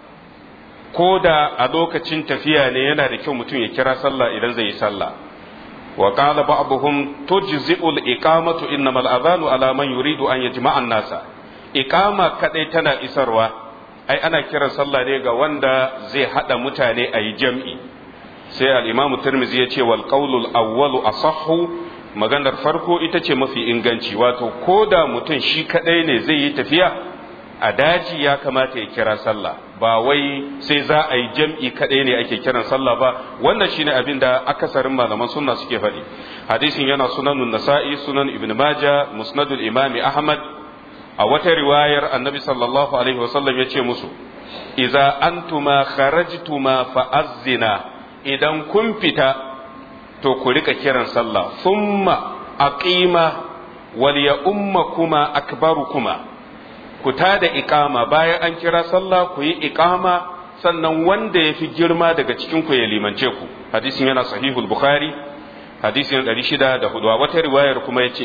ko da a lokacin tafiya ne yana da kyau mutum ya kira sallah idan zai yi sallah wa qala ba'dhum tujzi'ul iqamatu innamal adhanu ala man yuridu an yajma'a an-nasa iqama kadai tana isarwa ai ana kiran sallah ne ga wanda zai hada mutane a yi jam'i sai al-imamu tirmidhi ya ce wal qawlul awwalu asahhu maganar farko ita ce mafi inganci wato ko da mutum shi kadai ne zai yi tafiya a daji ya kamata ya kira sallah ba wai sai za a yi jam'i kadai ne ake kiran sallah ba wannan shine abin da akasarin malaman sunna suke faɗi hadisin yana sunanun nasa'i sunan ibn maja musnadul imami ahmad a wata riwayar annabi sallallahu alaihi wasallam ya ce musu iza antuma kharajtuma fa'azzina idan kun fita to ku rika kiran sallah thumma aqima wal ya ummakuma akbarukuma ku tada iqama bayan an kira sallah ku yi iqama sannan wanda ya fi girma daga cikin ku ya limance ku hadisin yana sahihul bukhari hadisin 604 wata riwayar kuma yace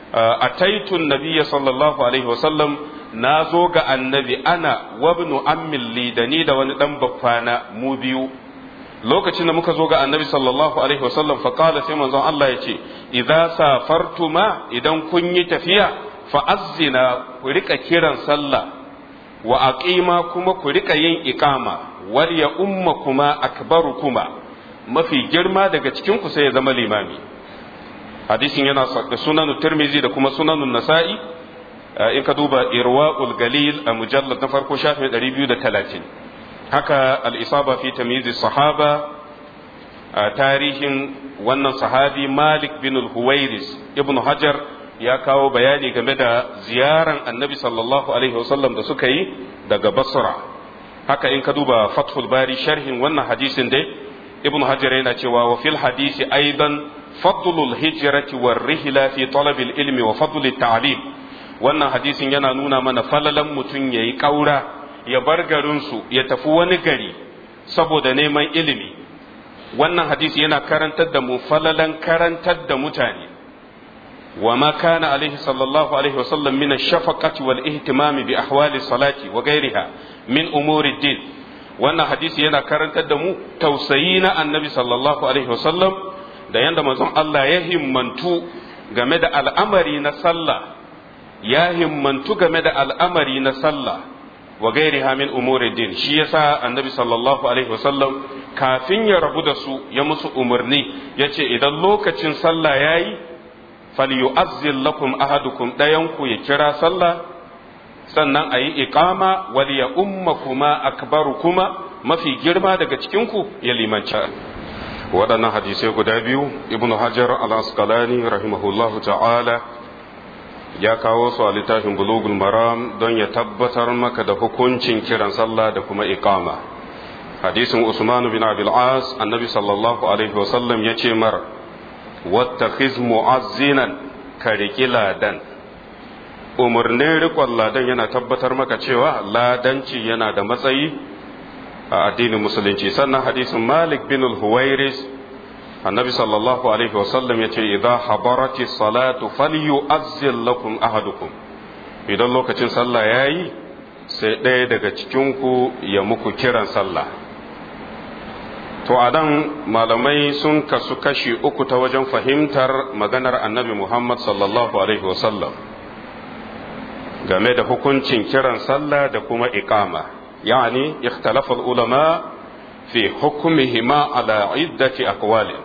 ataitun nabiyya sallallahu alaihi wasallam na zo ga annabi ana wabnu ammin li da ni da wani dan baffana mu biyu lokacin da muka zo ga annabi sallallahu alaihi wasallam fa qala sai manzon Allah yace idza safartuma idan kun yi tafiya fa azzina ku rika kiran sallah wa aqima kuma ku rika yin iqama wal ya umma kuma akbaru kuma mafi girma daga cikin ku sai ya zama limami hadisin yana da sunan tirmizi da kuma sunan nasa'i in ka duba irwa'ul galil a mujallad na farko shafin 230 haka al-isaba fi tamyiz sahaba a tarihin wannan sahabi malik bin al-huwairis ibnu hajar ya kawo bayani game da ziyaran annabi sallallahu alaihi wasallam da suka yi daga basra haka in ka duba fathul bari sharhin wannan hadisin dai ibnu hajar yana cewa wa fil hadisi aidan fadlul hijrati war rihla fi talab ilmi wa fadl ta'lim wannan hadisin yana nuna mana falalan mutum yayi kaura ya bar garinsu ya tafi wani gari saboda neman ilimi wannan hadisi yana karantar da mu falalan karantar da mutane وما كان عليه صلى الله عليه وسلم من الشفقة والاهتمام بأحوال الصلاة وغيرها من أمور الدين wannan hadisi yana karantar da mu tausayi na annabi sallallahu alaihi wasallam da yanda manzon Allah ya himmantu game da al'amari na sallah ya himmantu game da al'amari na sallah wa gairiha min umuri din shi yasa annabi sallallahu alaihi wasallam kafin ya rabu da su ya musu umarni yace idan lokacin sallah yayi falyu'azzil lakum ahadukum ɗayanku ya kira sallah sannan a yi iqama wal ya umma kuma akbaru kuma mafi girma daga cikinku ya limanci waɗannan hadisai guda biyu ibnu hajar al-asqalani rahimahullahu ta'ala ya kawo su a littafin bulugul maram don ya tabbatar maka da hukuncin kiran sallah da kuma iqama hadisin usman bin abil as annabi sallallahu alaihi wasallam ya ce mar wattakhiz mu'azzinan ka riƙi ladan umarnin riƙon ladan yana tabbatar maka cewa ladanci yana da matsayi a addinin musulunci sannan hadisin malik bin al-huwairis annabi sallallahu alaihi wasallam ya ce idan habarati salatu falyu'azzil lakum ahadukum idan lokacin sallah yayi sai ɗaya daga cikinku ya muku kiran sallah to a nan malamai sun kasu kashi uku ta wajen fahimtar maganar annabi Muhammad sallallahu Alaihi wasallam game da hukuncin kiran sallah da kuma iqama yani ikhtalafa ulama fi hukmihima ala iddati aqwali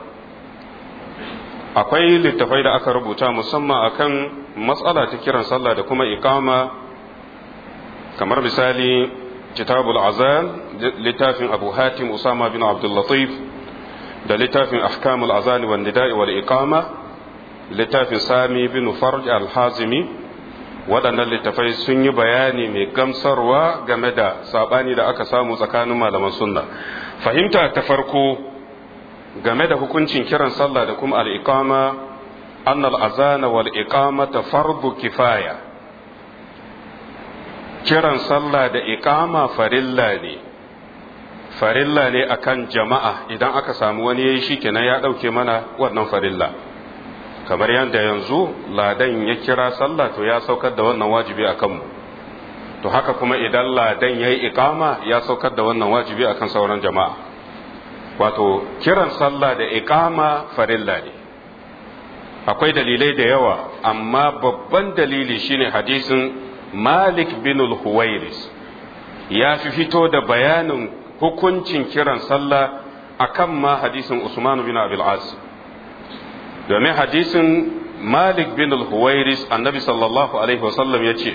akwai littafai da aka rubuta musamman akan matsala ta kiran sallah da kuma iqama kamar misali كتاب الأذان لتاف أبو هاتم أسامة بن عبد اللطيف ده لتاف أحكام الأذان والنداء والإقامة لتاف سامي بن فرج الحازمي waɗannan littafai sun yi bayani mai gamsarwa game da saɓani da aka samu tsakanin malaman sunna fahimta ta farko game da hukuncin kiran sallah da kuma al'iƙama annal azana wal iqamata fardu kifaya kiran sallah da iqama farilla ne farilla ne akan jama'a idan aka samu wani yayi shikenan ya dauke mana wannan farilla kamar yadda yanzu ladan ya kira sallah to ya saukar da wannan wajibi a kanmu to haka kuma idan ladan ya yi ikama ya saukar da wannan wajibi akan sauran jama'a wato kiran sallah da ikama farilla ne akwai dalilai da yawa amma babban dalili shine hadisin malik bin al-huwairis ya fi fito da bayanin hukuncin kiran sallah akan ma hadisin usman bin abil as domin hadisin malik bin al-huwairis annabi sallallahu alaihi wasallam ya ce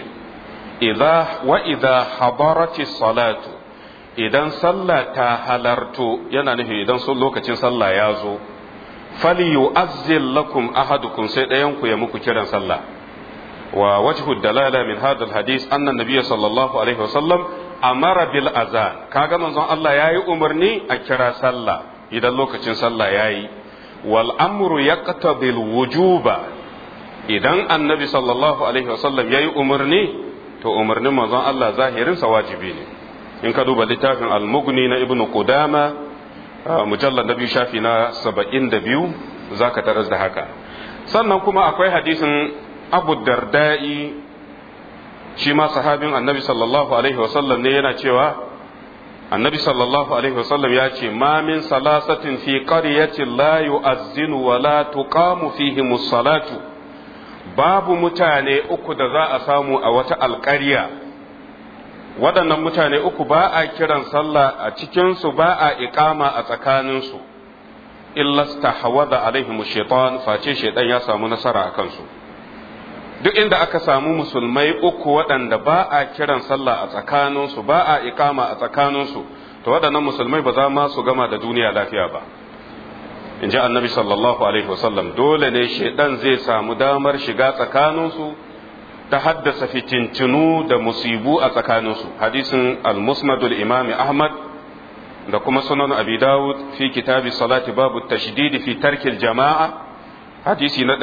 wa idha hadarati salatu idan sallah ta halarto yana nufi idan sun lokacin sallah ya zo falyu'azzil lakum ahadukum sai ɗayan ku ya muku kiran sallah wa wajhu dalala min hadha alhadith anna nabiyya sallallahu alaihi wasallam amara bil azan kaga manzon Allah yayi umarni a kira sallah idan lokacin sallah yayi wal amru yaqtabi al wujuba idan annabi sallallahu alaihi wasallam yayi umarni to umarnin manzon Allah zahirin sa wajibi ne in ka duba littafin al-mughni na ibnu qudama mujallar na biyu shafi na saba'in da biyu za ka taras da haka sannan kuma akwai hadisin abu darda'i shi ma sahabin annabi sallallahu alaihi wasallam ne yana cewa annabi sallallahu alaihi wasallam ya ce ma min salasatin fi qaryatin la yu'azzinu wa la tuqamu fihi salatu babu mutane uku da za a samu a wata alƙarya waɗannan mutane uku ba a kiran sallah a cikinsu ba a iƙama a tsakaninsu illa stahawada alaihim shaitan face shaitan ya samu nasara a kansu duk inda aka samu musulmai uku waɗanda ba a kiran sallah a tsakaninsu ba a iƙama a tsakaninsu to waɗannan musulmai ba za ma su gama da duniya lafiya ba in ji annabi sallallahu alaihi wasallam dole ne shaitan zai samu damar shiga tsakaninsu ta haddasa fitintinu da musibu a tsakaninsu hadisin al-musnadul imami ahmad da kuma sunan abi dawud fi kitabi salati babu tashdidi fi tarkil jama'a hadisi na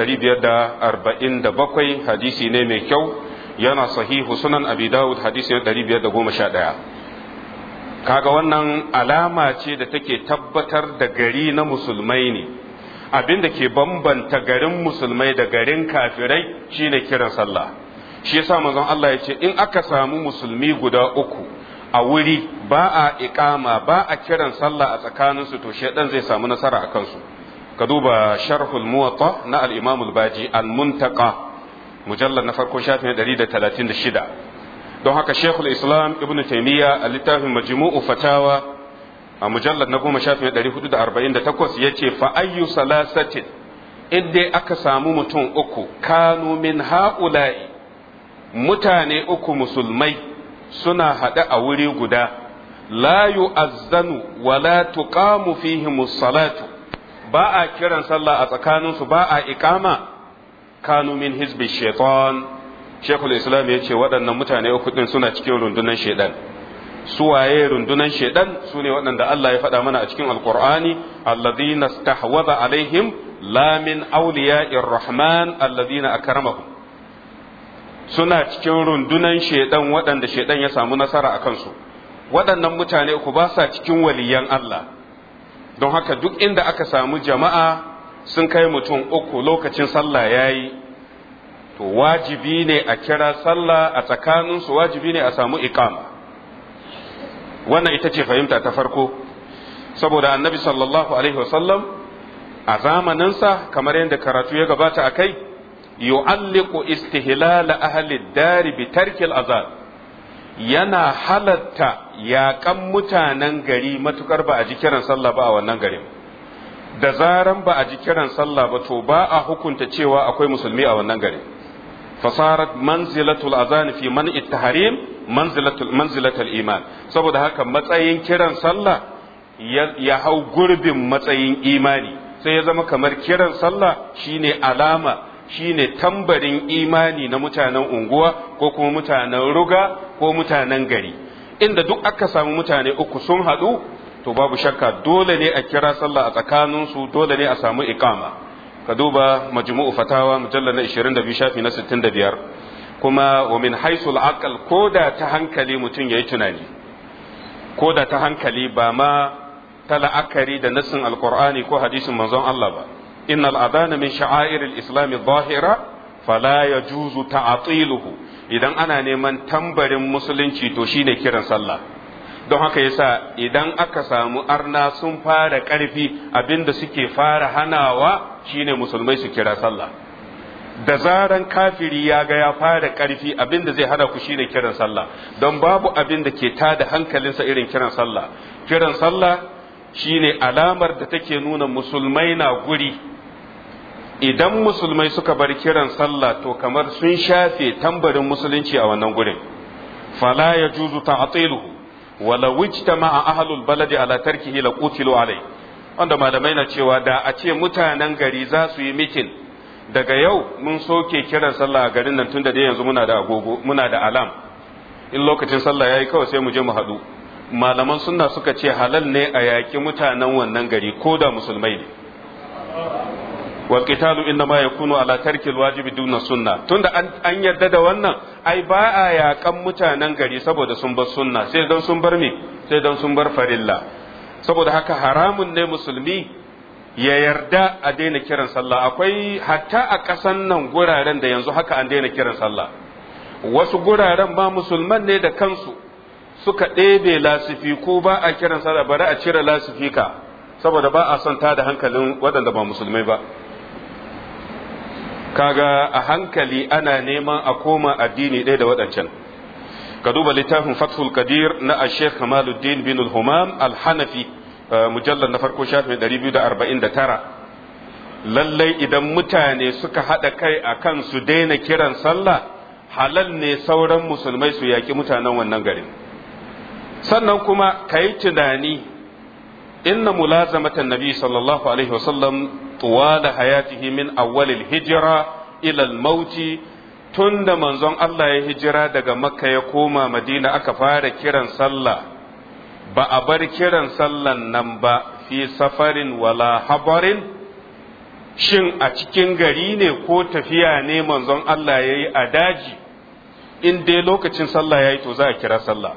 547 hadisi ne mai kyau yana sahihu sunan abi dawud hadisi na 511 kaga wannan alama ce da take tabbatar da gari na musulmai ne abin da ke bambanta garin musulmai da garin kafirai shine kiran sallah shi yasa manzon Allah ya ce in aka samu musulmi guda uku a wuri ba a iqama ba a kiran sallah a tsakaninsu to shedan zai samu nasara a kansu ka duba sharhul muwatta na al-imam al-baji al-muntaqa mujallad na farko shafin 136 don haka shekul islam ibn taymiya a littafin majmu'u fatawa a mujallad na goma shafin 448 yace fa ayyu salasatin in dai aka samu mutum uku kanu min ha'ula'i mutane uku musulmai suna haɗe a wuri guda la yu'azzanu wa la tuqamu fihim salatu ba a kiran sallah a tsakaninsu ba a iqama kanu min hizbi shaitan shekul islam ya ce waɗannan mutane uku ɗin suna cikin rundunan shaidan suwaye rundunan shaidan su ne waɗanda Allah ya faɗa mana a cikin alkur'ani alladhina stahwadha alaihim la min awliya'ir rahman alladhina akramahum suna cikin rundunan shaidan waɗanda shaidan ya samu nasara a kansu waɗannan mutane uku ba sa cikin waliyan Allah don haka duk inda aka samu jama'a sun kai mutum uku lokacin sallah ya yi to wajibi ne a kira sallah a tsakaninsu wajibi ne a samu iqama wannan ita ce fahimta ta farko saboda annabi sallallahu alaihi wasallam a zamaninsa kamar yadda karatu ya gabata a kai yu'alliqu istihlal ahli dari bi tarkil azab yana halatta yaƙan mutanen gari matukar ba a ji kiran sallah ba a wannan garin da zaran ba a ji kiran sallah ba to ba a hukunta cewa akwai musulmi a wannan garin fasarat manzilatul azan fi man tahrim manzilatul manzilatul iman saboda haka matsayin kiran sallah ya hau gurbin matsayin imani sai ya zama kamar kiran sallah shine alama shine tambarin imani na mutanen unguwa ko kuma mutanen ruga ko mutanen gari inda duk aka samu mutane uku sun haɗu to babu shakka dole ne a kira sallah a tsakaninsu dole ne a samu iqama ka duba majmu'u fatawa mujallal na 22 shafi na 65 kuma wa min haisul aqal koda ta hankali mutum yayi tunani koda ta hankali ba ma ta la'akari da nassin alqur'ani ko hadisin manzon Allah ba innal adana min sha'airil islam adh-dhahira fala yajuzu ta'tiluhu idan ana neman tambarin musulunci to shine kiran sallah don haka yasa idan aka samu arna sun fara ƙarfi abinda suke fara hanawa shine musulmai su kira sallah da zaran kafiri ya ga ya fara ƙarfi abinda zai hada ku shine kiran sallah don babu abin da ke tada hankalinsa irin kiran sallah kiran sallah shine alamar da take nuna musulmai na guri idan musulmai suka bar kiran sallah to kamar sun shafe tambarin musulunci a wannan gurin fala ya juzu ta'tiluhu wala wujtama ahlul baladi ala tarkihi la qutilu alai wanda malamai na cewa da a ce mutanen gari za su yi mitin daga yau mun soke kiran sallah a garin nan tunda dai yanzu muna da agogo muna da alam in lokacin sallah yayi kawai sai mu je mu haɗu malaman sunna suka ce halal ne a yaƙi mutanen wannan gari ko da musulmai ne wal qitalu inna ma yakunu ala tarki al wajibi duna sunna tunda an yarda da wannan ai ba a yaƙan mutanen gari saboda sun bar sunna sai dan sun bar me sai dan sun bar farilla saboda haka haramun ne musulmi ya yarda a daina kiran sallah akwai hatta a ƙasan nan guraren da yanzu haka an daina kiran sallah wasu guraren ba musulman ne da kansu suka ɗebe lasifi ko ba a kiran sallah bari a cire lasifika saboda ba a son tada hankalin waɗanda ba musulmai ba kaga a hankali ana neman a koma addini ɗaya da waɗancan ka duba littafin fathul kadir na ashek kamaluddin bin al-humam al-hanafi mujallar na farko shafin 249 lallai idan mutane suka haɗa kai a kan su daina kiran sallah halal ne sauran musulmai su yaƙi mutanen wannan garin sannan kuma ka yi tunani inna mulazamatan nabi sallallahu alaihi wasallam tuwala hayatihi min awwalil hijira ila mauti tun da manzon Allah ya hijira daga makka ya koma madina aka fara kiran sallah ba a bar kiran sallan nan ba fi safarin wala habarin shin a cikin gari ne ko tafiya ne manzon Allah ya yi a daji in dai lokacin sallah ya yi to za a kira sallah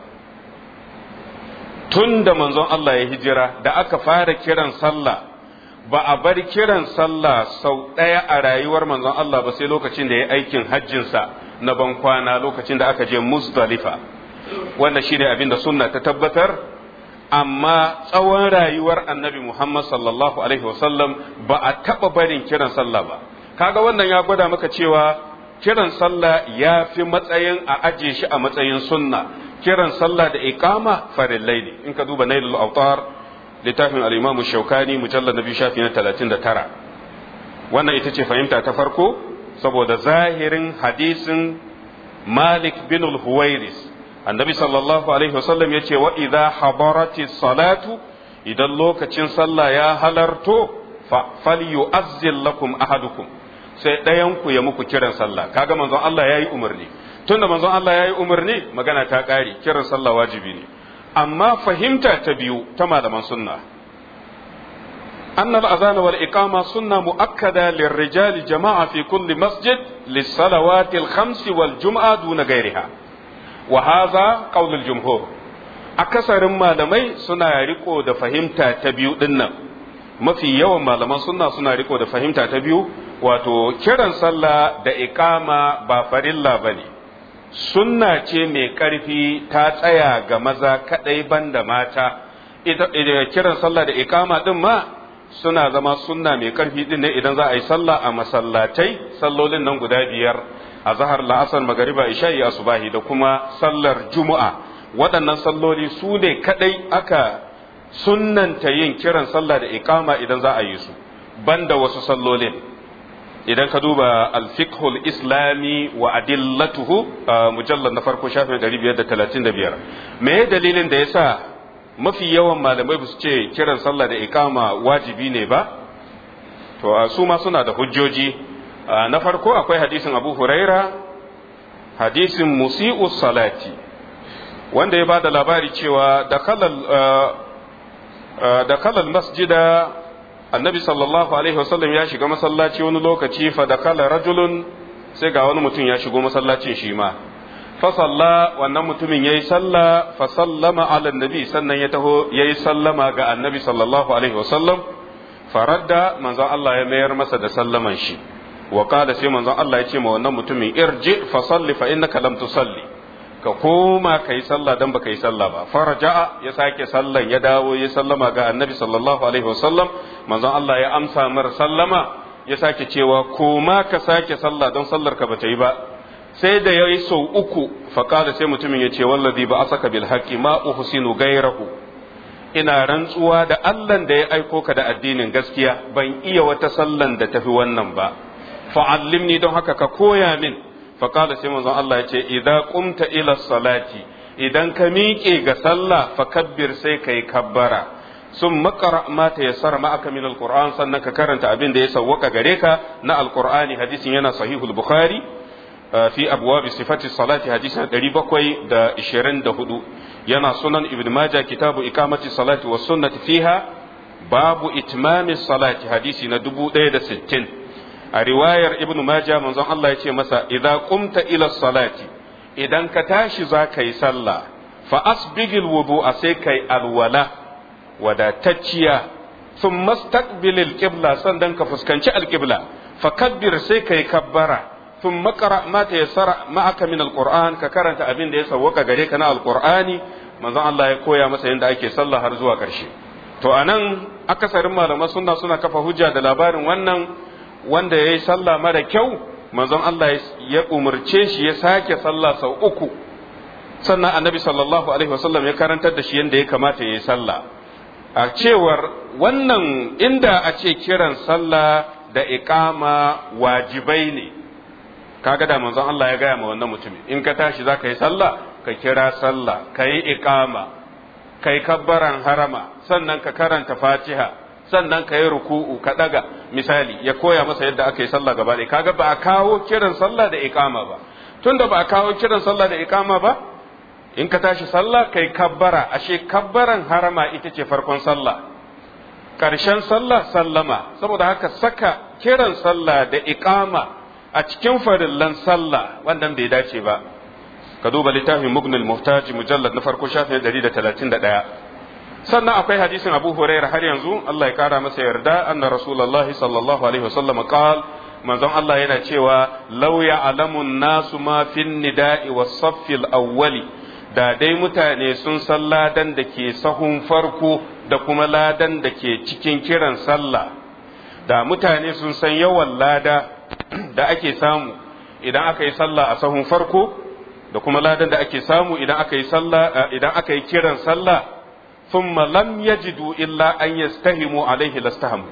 tun da manzon Allah ya hijira da aka fara kiran sallah ba a bar kiran sallah sau ɗaya a rayuwar manzon Allah ba sai lokacin da ya aikin hajjinsa na ban kwana lokacin da aka je Muzdalifa wanda shine abin da sunna ta tabbatar amma tsawon rayuwar annabi Muhammad sallallahu alaihi wasallam ba a taɓa barin kiran sallah ba kaga wannan ya gwada maka cewa kiran sallah ya fi matsayin a aje shi a matsayin sunna kiran sallah da iqama farillai ne in ka duba nailul autar littafin al-imamu shaukani mujallad na biyu shafi na 39 wannan ita ce fahimta ta farko saboda zahirin hadisin malik bin al-huwairis annabi sallallahu alaihi wasallam ya ce wa idza hadarati salatu idan lokacin sallah ya halarto fa falyu'azzil lakum ahadukum sai ɗayan ku ya muku kiran sallah kaga manzon Allah yayi umarni tunda manzon Allah yayi umarni magana ta ƙare kiran sallah wajibi ne amma fahimta ta biyu ta malaman sunna أن الأذان والإقامة سنة مؤكدة للرجال جماعة في كل مسجد للصلوات الخمس والجمعة دون غيرها وهذا قول الجمهور أكثر ما لمي سنة ريكو دا فهمتا تبيو دنا ما في يوم ما لما سنة سنة ريكو دا فهمتا تبيو واتو كيران صلى دا إقامة بافر الله بني sunna ce mai ƙarfi ta tsaya ga maza kaɗai banda mata kiran sallah da ikama ɗin ma suna zama sunna mai ƙarfi ɗin ne idan za a yi sallah a masallatai sallolin nan guda biyar a zahar la'asar magariba isha'i asubahi da kuma sallar juma'a waɗannan salloli su ne kaɗai aka sunnanta yin kiran sallah da ikama idan za a yi su banda wasu sallolin idan ka duba alfikhul islami wa adillatuhu mujallar na farko shafin 535 me dalilin da yasa mafi yawan malamai ba su ce kiran sallah da ikama wajibi ne ba to su ma suna da hujjoji na farko akwai hadisin abu huraira hadisin musi'u salati wanda ya ba da labari cewa da kalal masjida annabi sallallahu alaihi wasallam ya shiga masallaci wani lokaci fa da kala rajulun sai ga wani mutum ya shigo masallacin shi ma fa salla wannan mutumin yayi salla fa sallama ala nabi sannan ya taho yayi sallama ga annabi sallallahu alaihi wasallam faradda manzon Allah ya mayar masa da sallaman shi wa qala sai manzon Allah ya ce ma wannan mutumin irji fa salli fa innaka lam tusalli ka koma kai sallah dan baka yi sallah ba faraja'a ya sake sallan ya dawo ya sallama ga annabi sallallahu alaihi wasallam manzon Allah ya amsa mar sallama ya sake cewa koma ka sake sallah don sallar ka bata yi ba sai da ya yi sau uku faƙada sai mutumin ya ce wallazi ba asaka bil haqqi ma uhsinu gairahu ina rantsuwa da Allah da ya aiko ka da addinin gaskiya ban iya wata sallan da tafi wannan ba fa'allimni don haka ka koya min faƙada sai manzon Allah ya ce idza qumta ila salati idan ka miƙe ga sallah fakabbir sai kai kabbara sun makara ma ta yassara ma'aka min alquran sannan ka karanta abin da ya sawwaka gare ka na alqur'ani hadisin yana sahihul bukhari في أبواب صفة الصلاة حديث دريبا كوي دا إشيرين دا هدو ينا سنن ابن ماجة كتاب إقامة الصلاة والسنة فيها باب إتمام الصلاة حديث ندبو دا دا ستين رواية ابن ماجة من زن الله يتي مسا إذا قمت إلى الصلاة إذا كتاش ذاك يسلى فأسبغ الوضوء سيكي الولا ودا تجيا ثم استقبل القبلة سندن كفسكنش القبلة فكبر سيكي كبرا ثم قرأ ما تيسر معك من القرآن ككرنت أبين دي سوك غريك نا القرآن manzon Allah ya koya masa yadda ake sallah har zuwa ƙarshe to anan akasarin malaman sunna suna kafa hujja da labarin wannan wanda ya yi sallah mara kyau manzon Allah ya umarce shi ya sake sallah sau uku sannan annabi sallallahu alaihi wasallam ya karantar da shi yadda ya kamata ya yi sallah a cewar wannan inda a ce kiran sallah da iqama wajibai ne kaga da manzon Allah ya gaya ma wannan mutumin in ka tashi za ka yi sallah ka kira sallah ka yi iqama ka yi kabbaran harama sannan ka karanta fatiha sannan ka yi ruku'u ka daga misali ya koya masa yadda aka yi sallah gaba ɗaya kaga ba a kawo kiran sallah da iqama ba tunda ba a kawo kiran sallah da iqama ba in ka tashi sallah kai kabbara ashe kabbaran harama ita ce farkon sallah ƙarshen sallah sallama saboda haka saka kiran sallah da iqama a cikin farillan sallah wannan bai dace ba ka duba littafin mugnil muhtaji mujallad na farko shafin 131 sannan akwai hadisin abu hurairah har yanzu Allah ya kara masa yarda anna rasulullahi sallallahu alaihi wasallam qal manzon Allah yana cewa law ya'lamun nasu ma fin nida'i was saffil awwali da dai mutane sun san ladan da ke sahun farko da kuma ladan da ke cikin kiran sallah da mutane sun san yawan lada da ake samu idan aka yi sallah a sahun farko da kuma ladan da ake samu idan aka yi sallah idan aka yi kiran sallah thumma lam yajidu illa an yastahimu alaihi lastahamu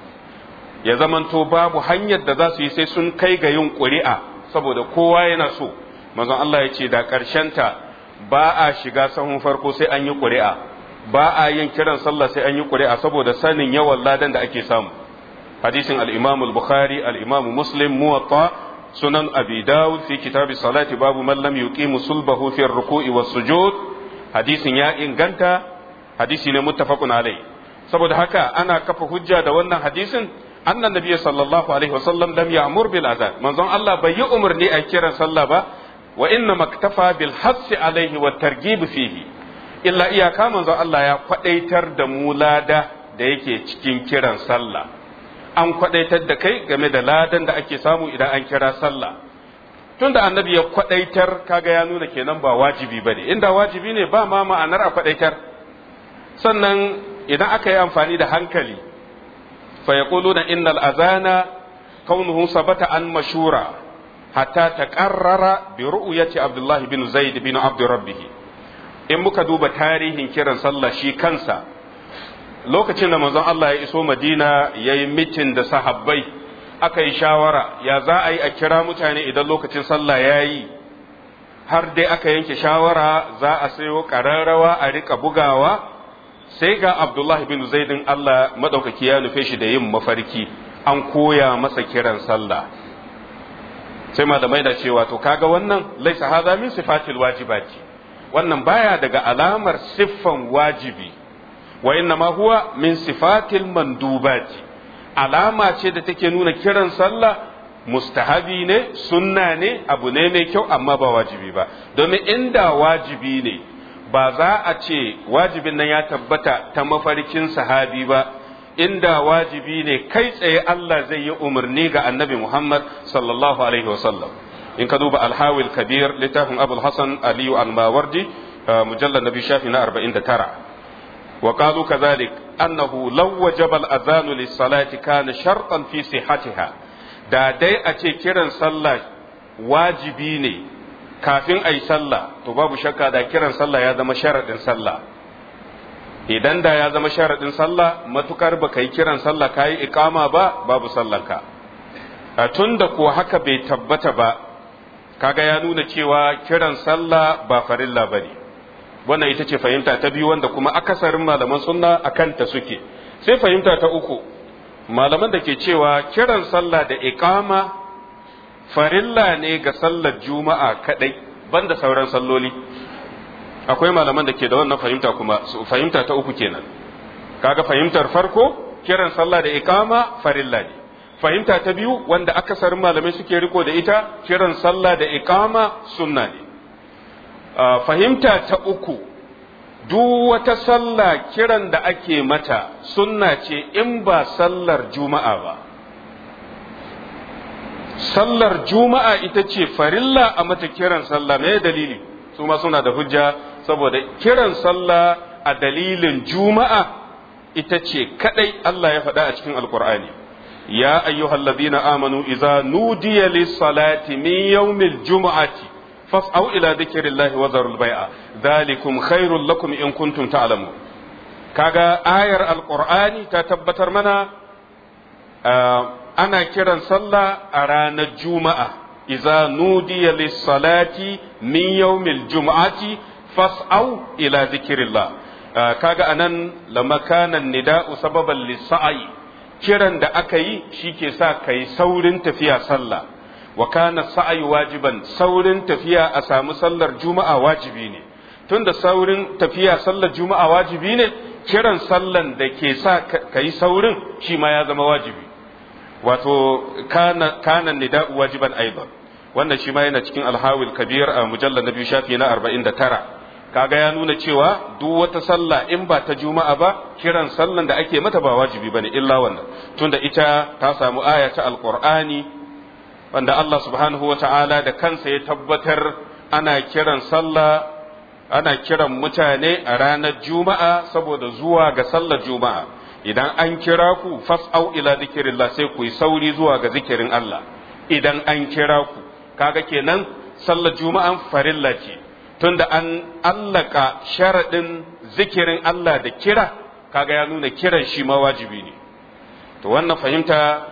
ya zamanto babu hanyar da za su yi sai sun kai ga yin ƙuri'a saboda kowa yana so manzon Allah ya ce da ta ba a shiga sahun farko sai an yi ƙuri'a ba a yin kiran sallah sai an yi ƙuri'a saboda sanin yawan ladan da ake samu hadisin al-imam al-bukhari al-imam muslim muwatta sunan abi dawud fi kitab salati babu man lam yuqimu sulbahu fi ruku'i was sujud hadisin ya inganta hadisi ne muttafaqun alai saboda haka ana kafa hujja da wannan hadisin annan nabi sallallahu alaihi wasallam lam ya'mur bil azan manzon Allah bai yi umarni a kiran sallah ba wa inna maktafa bil hassi alaihi wa targhib fihi illa iyaka manzon Allah ya kwadaitar da mu lada da yake cikin kiran sallah an kwadaitar da kai game da ladan da ake samu idan an kira sallah tunda annabi ya kwadaitar kaga ya nuna kenan ba wajibi bane inda wajibi ne ba ma ma'anar a kwadaitar sannan idan aka yi amfani da hankali fa yaquluna innal azana kaunuhu sabata an mashura hatta taqarrara bi ru'yati Abdullah bin Zaid bin Abd Rabbih in muka duba tarihin kiran sallah shi kansa lokacin da manzon Allah ya iso Madina yayi mitin da sahabbai aka yi shawara ya za a yi a kira mutane idan lokacin sallah yayi har dai aka yanke shawara za a sayo ƙararrawa a rika bugawa sai ga Abdullah bin Zaidin Allah madaukaki ya nufe shi da yin mafarki an koya masa kiran sallah sai malamai da cewa to kaga wannan laisa hadha min sifatil wajibati wannan baya daga alamar siffan wajibi wa inna ma huwa min sifatil mandubati alama ce da take nuna kiran sallah mustahabi ne sunna ne abu ne mai kyau amma ba wajibi ba domin inda wajibi ne ba za a ce wajibin nan ya tabbata ta mafarkin sahabi ba inda wajibi ne kai tsaye Allah zai yi umarni ga annabi Muhammad sallallahu alaihi wasallam in ka duba alhawil kabir littafin abul hasan aliyu al-mawardi mujallal nabi shafi na 49 wa qalu kadhalik annahu law wajaba al-adhan lis-salati kana shartan fi sihhatiha da dai a ce kiran sallah wajibi ne kafin ayi sallah to babu shakka da kiran sallah ya zama sharadin sallah idan da ya zama sharadin sallah matukar baka yi kiran sallah kayi iqama ba babu sallanka tunda ko haka bai tabbata ba kaga ya nuna cewa kiran sallah ba farilla bane wannan ita ce fahimta ta biyu wanda kuma akasarin malaman sunna akan ta suke sai fahimta ta uku malaman da ke cewa kiran sallah da iqama farilla ne ga sallar juma'a kadai banda sauran salloli akwai malaman da ke da wannan fahimta kuma fahimta ta uku kenan kaga fahimtar farko kiran sallah da iqama farilla ne fahimta ta biyu wanda akasarin malamai suke riko da ita kiran sallah da iqama sunna ne fahimta ta uku duk wata sallah kiran da ake mata sunna ce in ba sallar juma'a ba sallar juma'a ita ce farilla a mata kiran sallah me dalili su ma suna da hujja saboda kiran sallah a dalilin juma'a ita ce kadai Allah ya faɗa a cikin alkur'ani ya ayyuhal ladina amanu idza nudiya lis salati min yawmil jumu'ati fas'au ila dhikrillahi wa zarul bai'a dhalikum khairul lakum in kuntum ta'lamun kaga ayar alqur'ani ta tabbatar mana ana kiran sallah a ranar juma'a idza nudiya lis salati min yawmil jumu'ati fas'au ila dhikrillah kaga anan lamakanan nida'u sababan lis-sa'i kiran da aka yi shi ke sa ka yi saurin tafiya sallah wa kana sa'ayi wajiban saurin tafiya a samu sallar juma'a wajibi ne tunda saurin tafiya sallar juma'a wajibi ne kiran sallan da ke sa ka yi saurin shi ma ya zama wajibi wato kana kana nida'u wajiban aidan wannan shi ma yana cikin alhawil kabir a mujallar na biyu shafi na 49 kaga ya nuna cewa duk wata sallah in ba ta juma'a ba kiran sallan da ake mata ba wajibi bane illa wannan tunda ita ta samu aya ta alqur'ani wanda Allah subhanahu wata'ala da kansa ya tabbatar ana kiran sallah ana kiran mutane a ranar juma'a saboda zuwa ga sallar juma'a idan an kira ku fas'au ila zikirillah sai ku yi sauri zuwa ga zikirin Allah idan an kira ku kaga kenan sallar juma'an farilla ce tunda an allaka sharaɗin zikirin Allah da kira kaga ya nuna kiran shi ma wajibi ne to wannan fahimta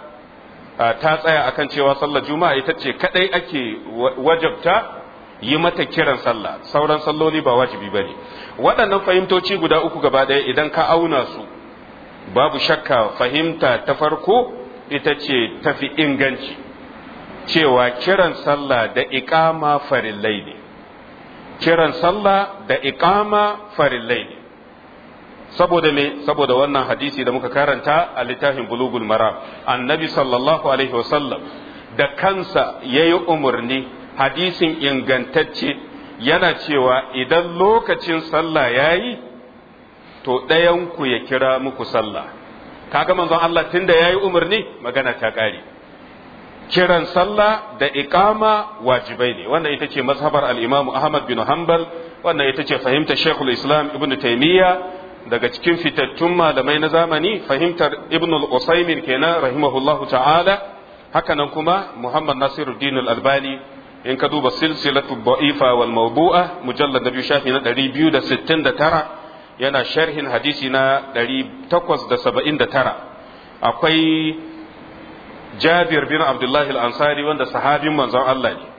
ta tsaya akan cewa sallar juma'a ita ce kadai ake wajabta yi mata kiran sallah sauran salloli ba wajibi ba ne waɗannan fahimtoci guda uku gaba ɗaya idan ka auna su babu shakka fahimta ta farko ita ce tafi inganci cewa kiran sallah da iƙama farillai ne kiran sallah da iqama farillai ne saboda me saboda wannan hadisi da muka karanta a littafin bulugul maram annabi sallallahu alaihi wasallam da kansa yayi umarni hadisin ingantacce yana cewa idan lokacin sallah yayi to ɗayan ku ya kira muku sallah kaga manzon Allah tunda yayi umarni magana ta ƙare kiran sallah da iqama wajibai ne wannan ita ce mazhabar al-Imam Ahmad bin Hanbal wannan ita ce fahimtar Sheikhul Islam Ibn Taymiyyah daga cikin fitattun malamai na zamani fahimtar Ibn al-Usaymin kenan rahimahullahu ta'ala haka nan kuma Muhammad Nasiruddin al-Albani in ka duba silsilatu da'ifa wal mawdu'a mujallad nabi shafi na 269 yana sharhin hadisi na 879 akwai Jabir bin Abdullah al-Ansari wanda sahabin manzon Allah ne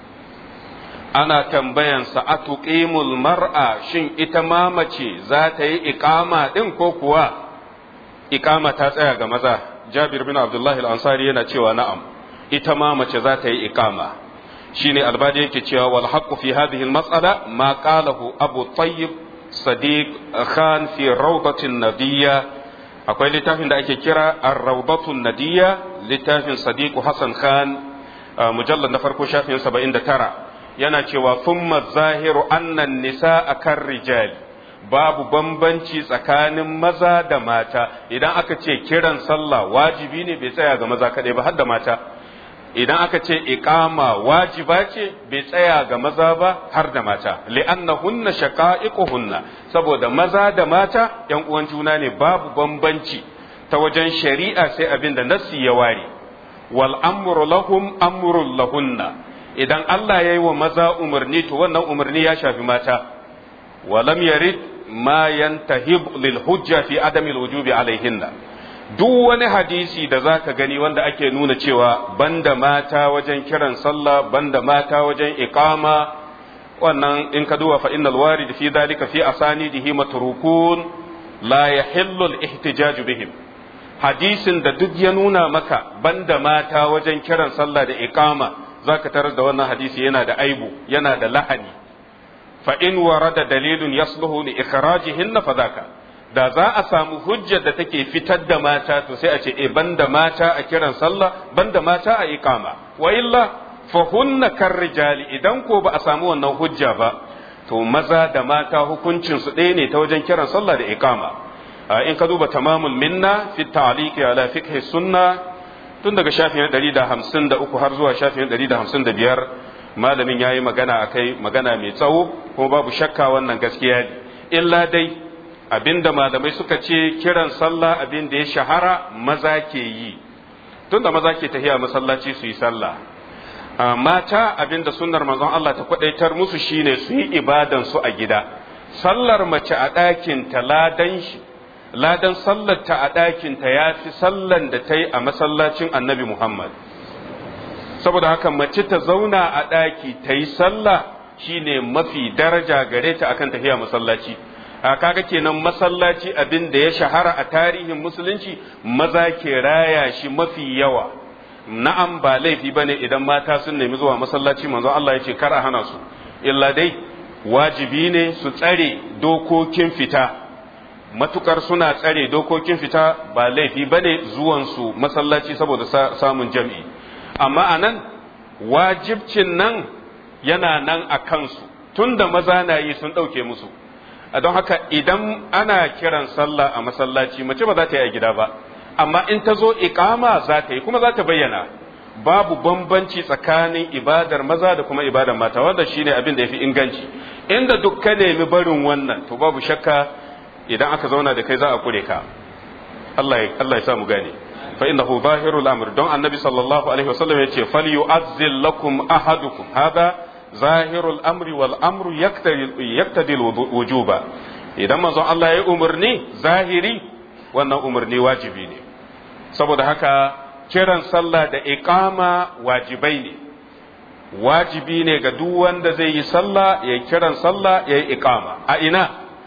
ana tambayansa a tuqimul mar'a shin ita ma mace za ta yi iqama din ko kuwa iqama ta tsaya ga maza Jabir bin Abdullah al-Ansari yana cewa na'am ita ma mace za ta yi iqama shine albadi yake cewa wal haqqu fi hadhihi al-mas'ala ma qalahu Abu Tayyib Sadiq Khan fi rawdatin nabiyya akwai littafin da ake kira ar-rawdatun nadiyya littafin Sadiq Hassan Khan mujallad na farko shafin 79 yana cewa thumma zahiru anna nisa akan rijali babu bambanci tsakanin maza da mata idan aka ce kiran sallah wajibi ne bai tsaya ga maza kaɗai ba har da mata idan aka ce iqama wajiba ce bai tsaya ga maza ba har da mata li'annahunna shaqa'iquhunna saboda maza da mata yan uwan juna ne babu bambanci ta wajen shari'a sai abin da nassi ya ware wal amru lahum amrul lahunna idan Allah ya yi wa maza umarni to wannan umarni ya shafi mata walam yarid ma yantahib lil hujja fi adamil wujubi alaihinna duk wani hadisi da zaka gani wanda ake nuna cewa banda mata wajen kiran sallah banda mata wajen iqama wannan in ka duba fa innal warid fi dhalika fi asanidihi matrukun la yahillu al ihtijaj bihim hadisin da duk ya nuna maka banda mata wajen kiran sallah da iqama zaka tarar da wannan hadisi yana da aibu yana da lahani fa in warada dalilun yasluhu li ikhrajihinna fa zaka da za a samu hujjar da take fitar da mata to sai a ce e banda mata a kiran sallah banda mata a iqama wa illa fa hunna karrijali idan ko ba a samu wannan hujja ba to maza da mata hukuncin su ɗaya ne ta wajen kiran sallah da iqama in ka duba tamamul minna fi ta'liqi ala fiqh sunna tun daga shafin 153 har zuwa shafin 155 malamin yayi magana akai magana mai tsawo kuma babu shakka wannan gaskiya ne illa dai abinda malamai suka ce kiran sallah abin da ya shahara maza ke yi tunda maza ke tafiya masallaci su yi sallah mata abinda sunnar manzon Allah ta kwadaitar musu shine su yi ibadan su a gida sallar mace a ɗakin ta ladan shi ladan sallar ta a ɗakin ta ya fi sallan da ta yi a masallacin annabi Muhammad saboda haka mace ta zauna a ɗaki ta yi sallah shine mafi daraja gare ta akan tafiya masallaci a kaga kenan masallaci abin da ya shahara a tarihin musulunci maza ke raya shi mafi yawa na'am ba laifi bane idan mata sun nemi zuwa masallaci manzon Allah ya ce kar a hana su illa dai wajibi ne su tsare dokokin fita matukar suna tsare dokokin fita ba laifi bane zuwan su masallaci saboda samun jam'i amma anan wajibcin nan yana nan a kansu tunda maza na yi sun ɗauke musu don haka idan ana kiran sallah a masallaci mace ba za ta yi a gida ba amma in ta zo iqama za ta yi kuma za ta bayyana babu bambanci tsakanin ibadar maza da kuma ibadar mata wanda shine abin da yafi inganci inda duk ka nemi barin wannan to babu shakka idan aka zauna da kai za a kure ka Allah ya Allah ya sa mu gane fa innahu zahirul amr don annabi sallallahu alaihi wasallam yace falyu'azzil lakum ahadukum hada zahirul amri wal amru yaktadi wujuba idan manzon Allah ya umarni zahiri wannan umarni wajibi ne saboda haka kiran sallah da iqama wajibai ne wajibi ne ga duk wanda zai yi sallah ya kiran sallah ya yi iqama a ina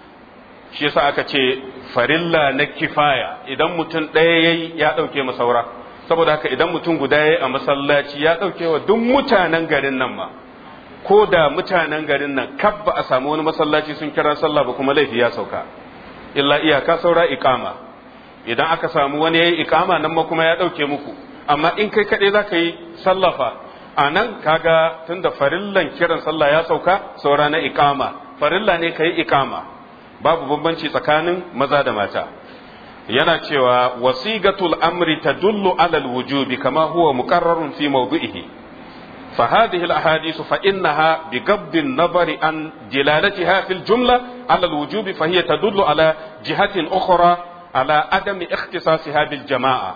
shi yasa aka ce farilla na kifaya idan mutum ɗaya yayi ya ɗauke masaura saboda haka idan mutum guda yayi a masallaci ya ɗauke wa duk mutanen garin nan ma ko da mutanen garin nan kab ba a samu wani masallaci sun kira sallah ba kuma laifi ya sauka illa iyaka saura iqama idan aka samu wani yayi iqama nan ma kuma ya dauke muku amma in kai kadai zaka yi sallafa a nan kaga tunda farillan kiran sallah ya sauka saura na iqama farilla ne kai iqama babu bambanci tsakanin maza da mata yana cewa wasigatul amri tadullu ala alwujubi kama huwa muqarrarun fi mawdu'ihi فهذه الأحاديث فإنها بقبض النظر عن دلالتها في الجملة على الوجوب فهي تدل على جهة أخرى على عدم اختصاصها بالجماعة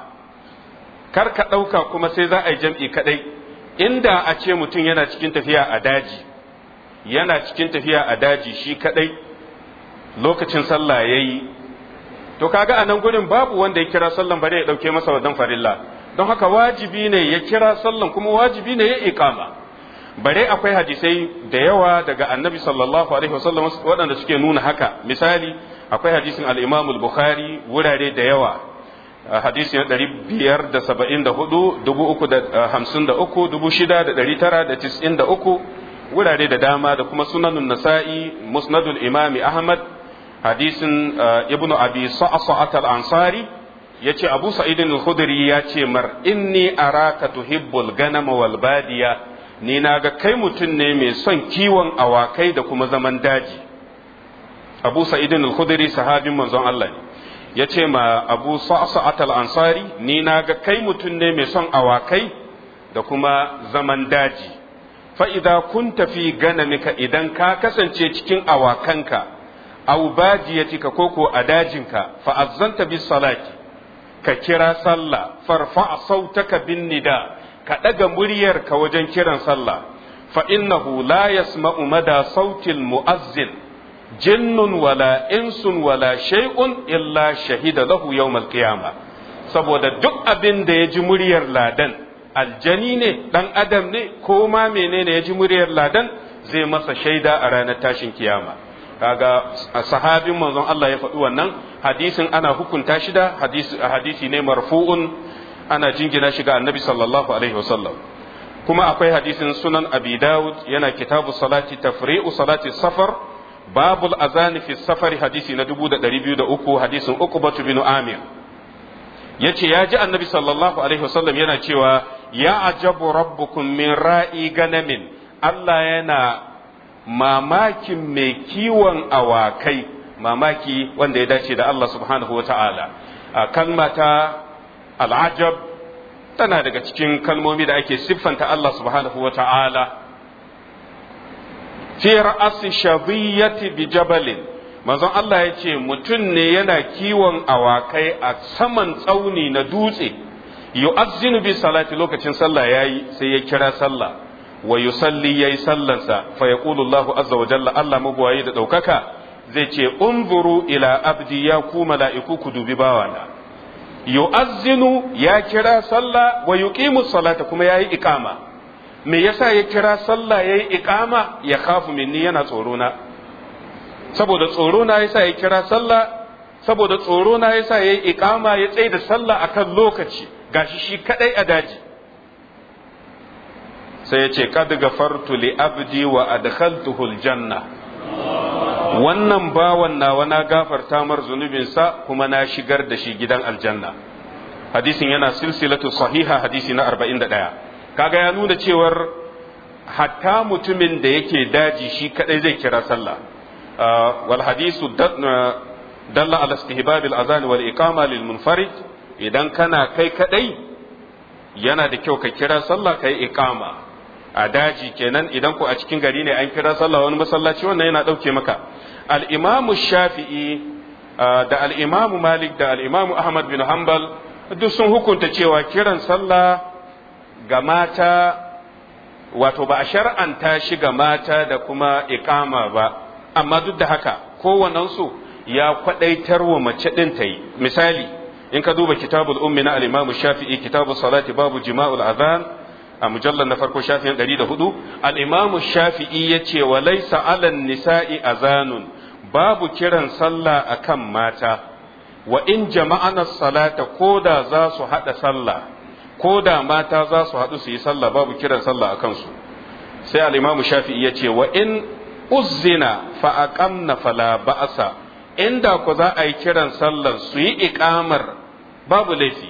karka ɗauka kuma sai za a yi jam'i kaɗai inda a ce mutum yana cikin tafiya a daji yana cikin tafiya a daji shi kaɗai lokacin sallah ya yi to kaga a nan gurin babu wanda ya kira sallan bare ya ɗauke masa wadan farilla don haka wajibi ne ya kira sallan kuma wajibi ne ya iqama bare akwai hadisai da yawa daga annabi sallallahu alaihi wasallam waɗanda suke nuna haka misali akwai hadisin al-imam al-bukhari wurare da yawa hadisi na ɗari biyar da saba'in da hudu dubu uku da hamsin da uku dubu shida da ɗari tara da tis'in da uku wurare da dama da kuma sunanun nasa'i musnadul imami ahmad hadisin ibnu abi sa'sa'at al-ansari yace abu sa'id al-khudri ya ce mar inni araka tuhibbul ganama wal badiya ni naga kai mutum ne mai son kiwon awakai da kuma zaman daji abu sa'idin al-khudri sahabin manzon Allah ne ya ce ma abu sa'sa'at al-ansari ni na ga kai mutum ne mai son awakai da kuma zaman daji fa idza kunta fi ganamika idan ka kasance cikin awakanka aw bajiyatika koko a dajinka fa azzanta bis salati ka kira sallah farfa sautaka bin nida ka daga muryarka wajen kiran sallah fa innahu la yasma'u mada sautil mu'azzin jinnun wala insun wala shay'un illa shahida lahu yawmal qiyamah saboda duk abin da ya ji muryar ladan aljani ne dan adam ne ko ma menene ya ji muryar ladan zai masa shaida a ranar tashin kiyama kaga sahabin manzon Allah ya faɗi wannan hadisin ana hukunta shi da hadisi hadisi ne marfu'un ana jingina shi ga annabi sallallahu alaihi wasallam kuma akwai hadisin sunan abi dawud yana kitabu salati tafri'u salati safar babul azani fi safari hadisi na 2203 hadisin uqbatu bin amir yace ya ji annabi sallallahu alaihi wasallam yana cewa ya ajabu rabbukum min ra'i ganamin Allah yana mamakin mai kiwon awakai mamaki wanda ya dace da Allah subhanahu wa ta'ala kalma ta al'ajab tana daga cikin kalmomi da ake siffanta Allah subhanahu wa ta'ala fi ra'asi shabiyyati bi jabalin manzon Allah ya ce mutum ne yana kiwon awakai a saman tsauni na dutse yu'azzinu bi salati lokacin sallah yayi sai ya kira sallah wa yusalli yayi sallansa fa yaqulu Allahu azza wa jalla Allah mabwayi da daukaka zai ce unzuru ila abdi ya ku mala'iku ku dubi bawana yu'azzinu ya kira sallah wa yuqimu salata kuma yayi iqama me yasa ya kira sallah yayi iqama ya khafu minni yana tsoro na saboda tsoro na yasa ya kira sallah saboda tsoro na yasa yayi iqama ya tsaye da sallah akan lokaci gashi shi kadai a daji sai ya ce kad gafartu li abdi wa adkhaltuhu aljanna wannan bawan nawa na gafarta mar zunubinsa kuma na shigar da shi gidan aljanna hadisin yana silsilatu sahiha hadisi na 41 kaga ya nuna cewar hatta mutumin da yake daji shi kadai zai kira sallah wal hadisu dalla ala istihbab al azan wal iqama lil munfarid idan kana kai kadai yana da kyau ka kira sallah kai iqama a daji kenan idan ku a cikin gari ne an kira sallah wani masallaci wannan yana ɗauke maka al'imamu shafi'i da al'imamu malik da al'imamu ahmad bin hanbal duk sun hukunta cewa kiran sallah ga mata wato ba a shar'anta shi ga mata da kuma iqama ba amma duk da haka kowannensu ya kwadaitar wa mace ɗin ta yi misali in ka duba kitabul ummi na al-imamu shafi'i kitabul salati babu jima'ul adhan a mujallar na farko shafin ɗari da hudu al'imamu shafi'i ya ce wa laisa alan nisa'i azanun babu kiran sallah a kan mata wa in jama'ana salata ko da za su haɗa sallah ko da mata za su haɗu su yi sallah babu kiran sallah a kansu sai al'imamu shafi'i ya ce wa in uzzina fa'aƙamna fala ba'asa inda ku za a yi kiran sallar su yi iƙamar babu laifi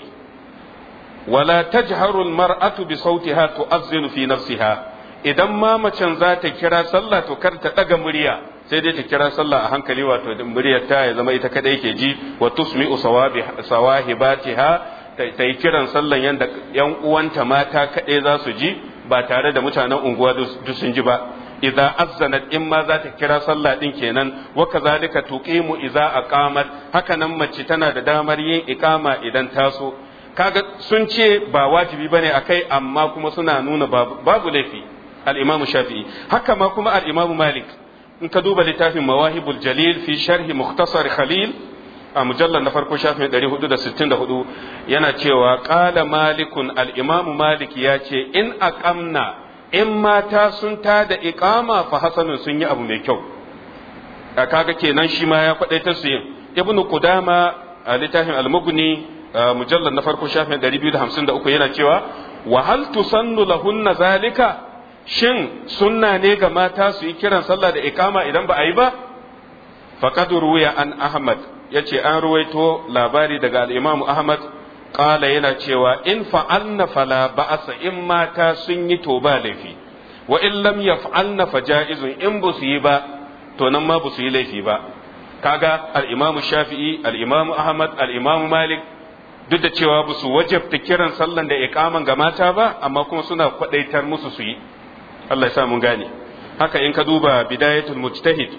ولا تجهر المرأة بصوتها تؤذن في نفسها idan ma macen za ta kira sallah to kar ta daga murya sai dai ta kira sallah a hankali wato muryar ta ya zama ita kadai ke ji wa tusmi'u sawahibatiha ta yi kiran sallan yanda yan uwanta mata kadai za su ji ba tare da mutanen unguwa duk sun ji ba idza azzanat in ma za ta kira sallah din kenan wa kazalika tuqimu idza aqamat haka nan mace tana da damar yin iqama idan taso kaga sun ce ba wajibi bane akai amma kuma suna nuna babu laifi al-Imam Shafi'i haka ma kuma al-Imam Malik in ka duba littafin Mawahibul Jalil fi sharhi Mukhtasar Khalil a mujallar na farko shafin 464 yana cewa qala malikun al-Imam Malik ya ce in aqamna in mata sun tada iqama fa hasanun sun yi abu mai kyau kaga kenan shi ma ya faɗaita su yin ibnu qudama a littafin al-mughni mujallar na farko shafin 253 yana cewa wa hal tusannu lahunna zalika shin sunna ne ga mata su yi kiran sallah da ikama idan ba a yi ba faqad ruwiya an ahmad yace an ruwaito labari daga al-imamu ahmad qala yana cewa in fa'alna fala ba'asa in mata sun yi to ba laifi wa in lam yaf'alna fa ja'izun in ba su yi ba to nan ma ba su yi laifi ba kaga al-imamu shafi'i al-imamu ahmad al-imamu malik duk da cewa ba su wajabta kiran sallan da iqaman ga mata ba amma kuma suna kwadaitar musu su yi Allah ya sa mun gane haka in ka duba bidayatul mujtahid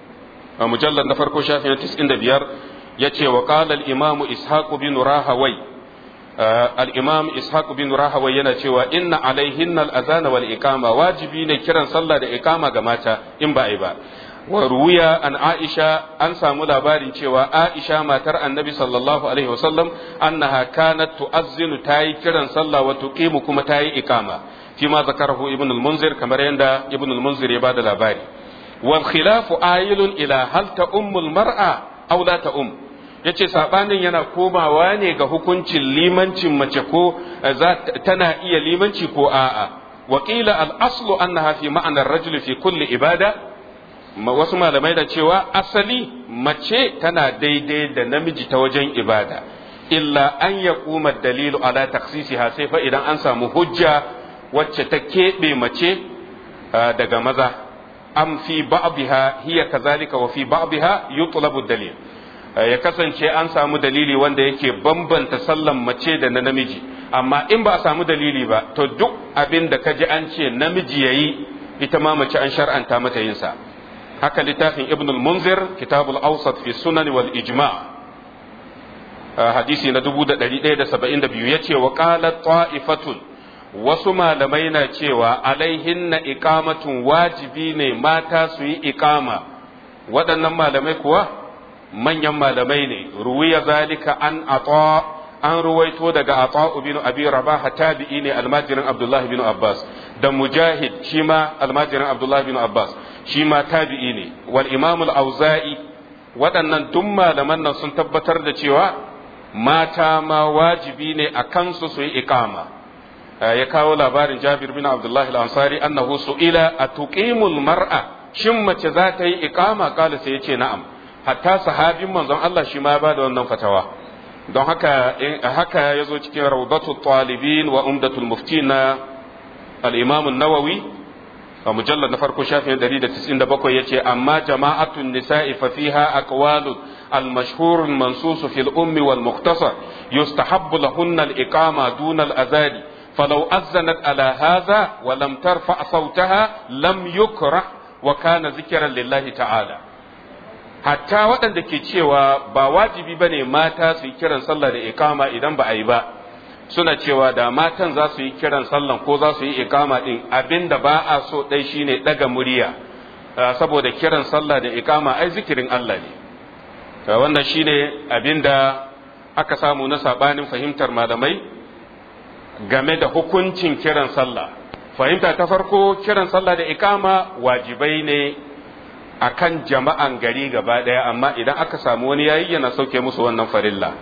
a mujallar na farko shafin 95 yace wa qala al-imam ishaq bin rahawai al-imam ishaq bin rahawai yana cewa inna alaihin al-azana wal iqama wajibi ne kiran sallah da iqama ga mata in ba ai ba wa ruwiya an aisha an samu labarin cewa aisha matar annabi sallallahu alaihi wasallam annaha kanat tu'azzinu tayi kiran sallah wa tuqimu kuma tayi iqama fima zakarahu ibn al-munzir kamar yanda ibn al-munzir ya bada labari wal khilafu ayilun ila hal ta ummul mar'a aw la ta um yace sabanin yana komawa ne ga hukuncin limancin mace ko tana iya limanci ko a'a wa qila al-aslu annaha fi ma'anar rajuli fi kulli ibada wasu malamai da cewa asali mace tana daidai da namiji ta wajen ibada illa an ya kuma dalilu ala taksisiha sai fa idan an samu hujja wacce ta keɓe mace daga maza am fi ba'dha hiya kazalika wa fi ba'dha yutlabu dalil ya kasance an samu dalili wanda yake bambanta sallan mace da na namiji amma in ba a samu dalili ba to duk abin da kaji an ce namiji yayi ita ma mace an shar'anta mata yin sa haka littafin ibn al-munzir kitabul awsat fi sunan wal ijma' hadisi na 1172 yace wa qalat ta'ifatun wasu malamai na cewa alaihinna iqamatun wajibi ne mata su yi iqama waɗannan malamai kuwa manyan malamai ne ruwiya zalika an ata an ruwaito daga ata bin abi rabah tabi'i ne almajirin abdullahi bin abbas da mujahid shi ma almajirin abdullahi bin abbas shi ma tabi'i ne wal imam al-auza'i waɗannan duk malaman nan sun tabbatar da cewa mata ma wajibi ne a kansu su yi iqama ya kawo labarin Jabir bin Abdullah al-Ansari annahu su'ila atuqimul mar'a shin mace za ta yi iqama kala sai yace na'am hatta sahabin manzon Allah shi ma ya bada wannan fatawa don haka haka yazo cikin rawdatul talibin wa umdatul muftin na al-Imam an-Nawawi a mujallar na farko shafin 197 yace amma jama'atun nisa'i fa fiha aqwalun al-mashhur al-mansus fi al-umm wal-mukhtasar yustahabbu lahunna al-iqama duna al-azadi فلو أذنت على هذا ولم ترفع صوتها لم يكره وكان ذكرا لله تعالى hatta waɗanda ke cewa ba wajibi ba ne mata su yi kiran sallah da ikama idan ba a yi ba suna cewa da matan za su yi kiran sallan ko za su yi ikama ɗin abin da ba a so ɗai shine ɗaga murya saboda kiran sallah da ikama ai zikirin Allah ne wannan shine abin da aka samu na saɓanin fahimtar malamai game da hukuncin kiran sallah fahimta ta farko kiran sallah da ikama wajibai ne akan jama'an gari gaba daya amma idan aka samu wani yayi yana sauke musu wannan farilla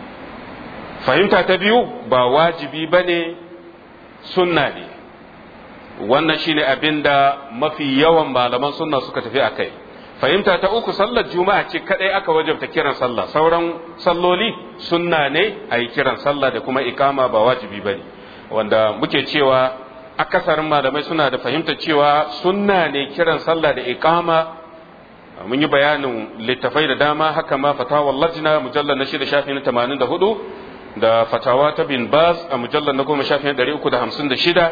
fahimta ta biyu ba wajibi bane sunna ne wannan shine abin da mafi yawan malaman sunna suka tafi a kai fahimta ta uku sallar juma'a ce kadai aka wajabta kiran sallah sauran salloli sunna ne a yi kiran sallah da kuma ikama ba wajibi ba ne wanda muke cewa akasarin malamai suna da fahimta cewa sunna ne kiran sallah da ikama mun yi bayanin littafai da dama haka ma fatawar lajina mujallar na shida shafi na tamanin da hudu da fatawa ta bin baz a mujallar na goma shafi na ɗari uku da hamsin da shida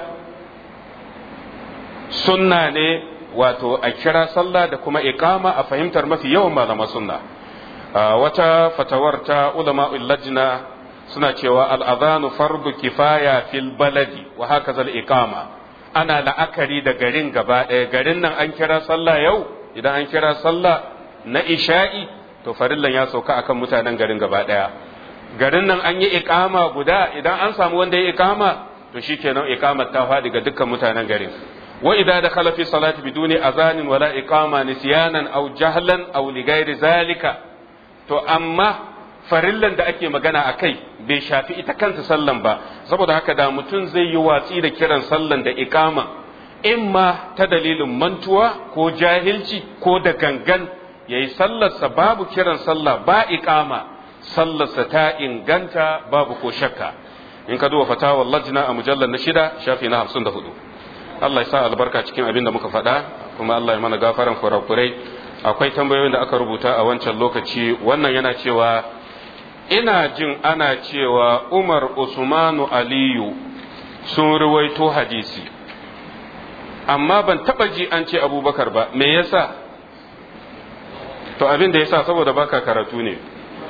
sunna ne wato a kira sallah da kuma iqama a fahimtar mafi yawan malama sunna wata fatawar ta ulama lajna suna cewa al'adhanu fardu kifaya fil baladi wa haka zal iqama ana la'akari da garin gaba ɗaya garin nan an kira sallah yau idan an kira sallah na isha'i to farillan ya sauka akan mutanen garin gaba ɗaya garin nan an yi iqama guda idan an samu wanda ya iqama to shikenan iqamar ta faɗi ga dukkan mutanen garin وإذا دخل في الصلاة بدون أذان ولا إقامة نسيانا أو جهلا أو لغير ذلك to amma farillan da ake magana a kai bai shafi ita kanta sallan ba saboda haka da mutum zai yi watsi da kiran sallan da ikama in ma ta dalilin mantuwa ko jahilci ko da gangan ya yi sallarsa babu kiran sallah ba ikama sallarsa ta inganta babu ko shakka in ka duba fatawar lajna a mujallar na shida shafi na hamsin da hudu Allah ya sa albarka cikin abin da muka faɗa kuma Allah ya mana gafaran kurakurai akwai tambayoyin da aka rubuta a wancan lokaci wannan yana cewa ina jin ana cewa umar usmanu aliyu sun ruwaito hadisi amma ban taba ji an ce abubakar ba me yasa to abin da yasa saboda baka karatu ne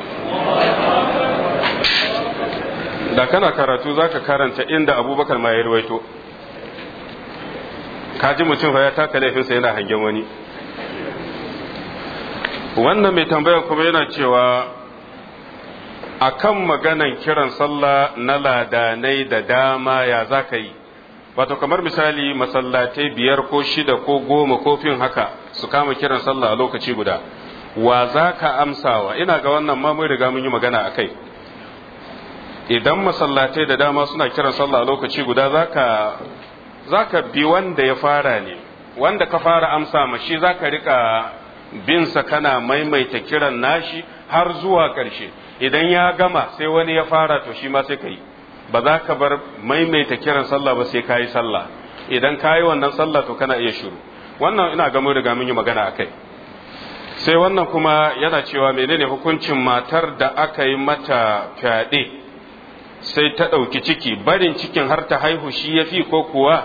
da kana karatu zaka karanta inda abubakar ma ya ruwaito kaji mutum fa ya taka laifinsa yana hangen wani wannan mai tambayar kuma yana cewa akan maganan kiran sallah na ladanai da dama ya za ka yi wato kamar misali masallatai biyar ko shida ko goma ko fin haka su kama kiran sallah a lokaci guda wa za ka amsawa ina ga wannan ma mun riga mun yi magana a kai idan masallatai da dama suna kiran sallah a lokaci guda za ka bi wanda ya fara ne wanda ka fara amsa ma shi za ka rika binsa kana maimaita kiran nashi har zuwa ƙarshe idan ya gama sai wani ya fara to shi ma sai ka yi ba za ka bar maimaita kiran sallah ba sai ka yi sallah idan ka yi wannan sallah to kana iya shiru wannan ina ga mun riga mun yi magana a kai sai wannan kuma yana cewa menene hukuncin matar da aka yi mata fyaɗe sai ta ɗauki ciki barin cikin har ta haihu shi ya fi ko kuwa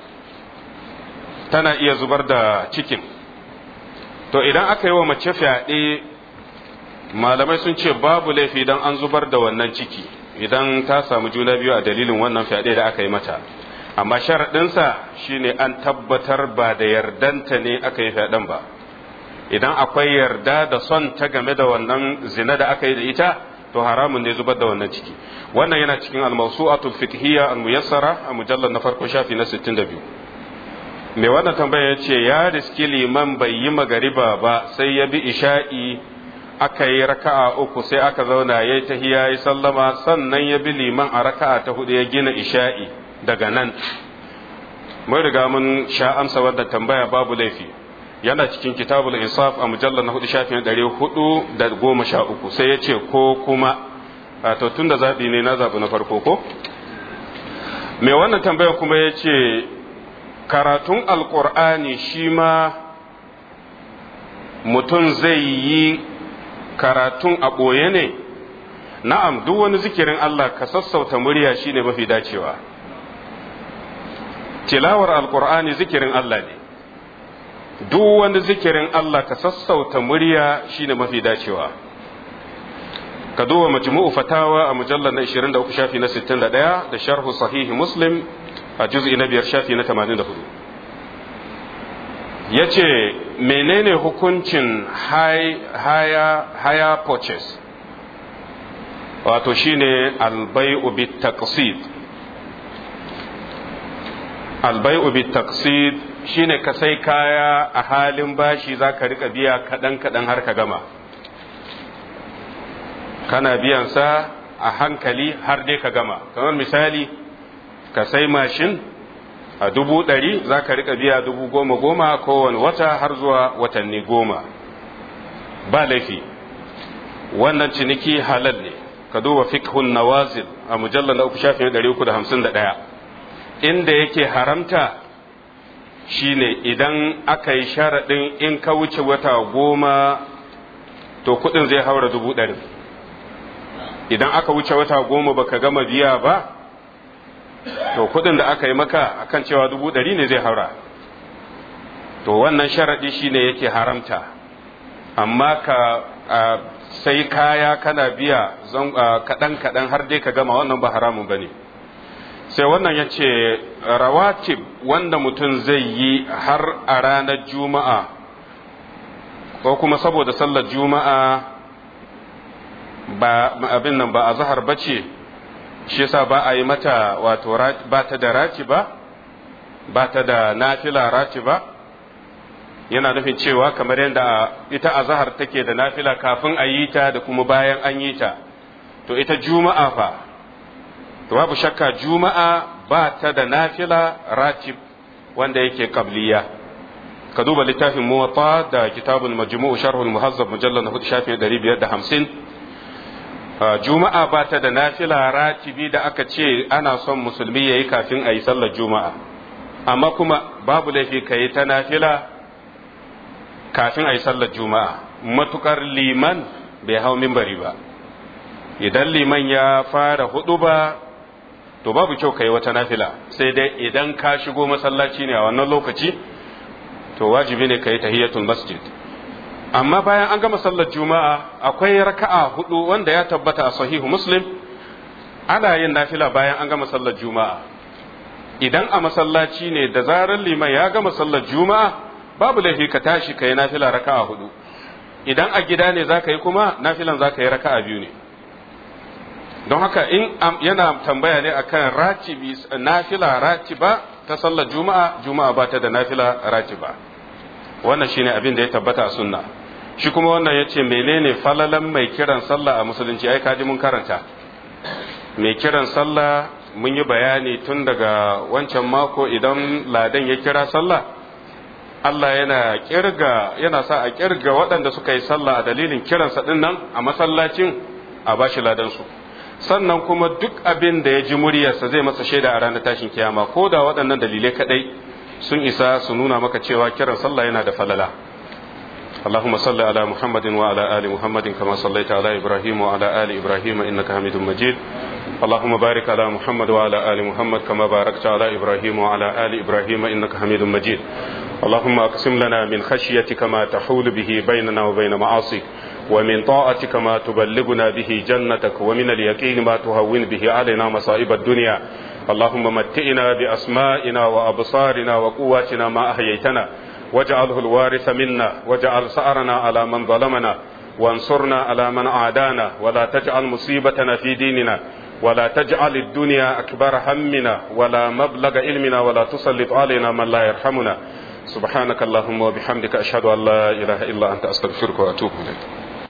tana iya zubar da cikin to idan aka yi wa mace fyaɗe malamai sun ce babu laifi idan an zubar da wannan ciki idan ta samu juna biyu a dalilin wannan fyaɗe da aka yi mata amma sharaɗinsa shine an tabbatar ba da yardanta ne aka yi fyaɗen ba idan akwai yarda da son ta game da wannan zina da aka yi da ita to haramun ne zubar da wannan ciki wannan yana cikin al-mawsu'atul fiqhiyya al-muyassara a mujallar na farko shafi na 62 mai wannan tambaya ya ce ya riski liman bai yi magariba ba sai ya bi isha'i aka yi raka'a uku sai aka zauna ya yi tahiya ya sallama sannan ya bi liman a raka'a ta hudu ya gina isha'i daga nan mun riga mun sha amsa wannan tambaya babu laifi yana cikin kitabul insaf a mujallar na hudu shafin ɗari hudu da goma sha uku sai ya ce ko kuma to tun da zaɓi ne na zaɓi na farko ko mai wannan tambaya kuma ya ce karatun alƙur'ani shi ma mutum zai yi karatun a ɓoye ne na'am duk wani zikirin Allah ka sassauta murya shine mafi dacewa tilawar alƙur'ani zikirin Allah ne duk wani zikirin Allah ka sassauta murya shine mafi dacewa ka duba majmu'u fatawa a mujallar na 23 shafi na 61 da sharhu sahihi muslim a juz'i na biyar shafi na 84 yace menene hukuncin haya haya purchase wato shine albai'u bit taqsid albai'u bit taqsid shine ka sai kaya a halin bashi za ka rika biya kaɗan-kaɗan har ka gama kana biyan sa a hankali har dai ka gama kamar misali ka sai mashin a dubu ɗari za ka rika biya dubu goma goma kowane wata har zuwa watanni goma ba laifi wannan ciniki halal ne ka duba fikhun nawazil a mujallar na uku shafin ɗari uku da hamsin da ɗaya inda yake haramta shine idan aka yi sharaɗin in ka wuce wata goma to kuɗin zai haura dubu ɗari idan aka wuce wata goma baka gama biya ba to kuɗin da aka yi maka akan cewa dubu ɗari ne zai haura to wannan sharaɗi shine yake haramta amma ka sai kaya kana biya kaɗan-kaɗan har dai ka gama wannan ba haramun ba ne sai wannan ya ce rawatib wanda mutum zai yi har a ranar juma'a ko kuma saboda sallar juma'a ba abin nan ba a zahar ba ce shi yasa ba a yi mata wato ba ta da raci ba ba ta da nafila raci ba yana nufin cewa kamar yadda ita a zahar take da nafila kafin a yi ta da kuma bayan an yi ta to ita juma'a fa to babu shakka juma'a ba ta da nafila ratib wanda yake qabliya ka duba littafin muwatta da kitabul majmu' sharhul muhazzab mujallal na hudu shafin 550 juma'a ba ta da nafila ratibi da aka ce ana son musulmi yayi kafin a yi sallar juma'a amma kuma babu laifi ka yi ta nafila kafin a yi sallar juma'a matukar liman bai hau mimbari ba idan liman ya fara hudu ba to babu kyau ka yi wata nafila sai dai idan ka shigo masallaci ne a wannan lokaci to wajibi ne ka yi tahiyatul masjid amma bayan an gama sallar juma'a akwai raka'a hudu wanda ya tabbata a sahihu muslim ana yin nafila bayan an gama sallar juma'a idan a masallaci ne da zarar liman ya gama sallar juma'a babu laifi ka tashi ka yi nafila raka'a hudu idan a gida ne za ka yi kuma nafilan za ka yi raka'a biyu ne don haka in yana tambaya ne akan ratibi nafila ratiba ta sallar juma'a juma'a ba ta da nafila ratiba wannan shine abin da ya tabbata a sunna shi kuma wannan yace menene falalan mai kiran sallah a musulunci ai kaji mun karanta mai kiran sallah mun yi bayani tun daga wancan mako idan ladan ya kira sallah Allah yana kirga yana sa a kirga waɗanda suka yi sallah a dalilin kiransa din nan a masallacin a bashi ladan su sannan kuma duk abin da ya ji muryarsa zai masa shaida a ranar tashin kiyama ko da waɗannan dalilai kadai sun isa su nuna maka cewa kiran sallah yana da falala اللهم صل على محمد وعلى آل محمد كما صليت على إبراهيم وعلى آل إبراهيم إنك حميد مجيد اللهم بارك على محمد وعلى آل محمد كما باركت على إبراهيم وعلى آل إبراهيم إنك حميد مجيد اللهم أقسم لنا من خشيتك ما تحول به بيننا وبين معاصيك ومن طاعتك ما تبلغنا به جنتك ومن اليقين ما تهون به علينا مصائب الدنيا اللهم متئنا بأسمائنا وأبصارنا وقواتنا ما أحييتنا واجعله الوارث منا واجعل سأرنا على من ظلمنا وانصرنا على من عادانا ولا تجعل مصيبتنا في ديننا ولا تجعل الدنيا أكبر همنا ولا مبلغ علمنا ولا تسلط علينا من لا يرحمنا سبحانك اللهم وبحمدك أشهد أن لا إله إلا أنت أستغفرك وأتوب إليك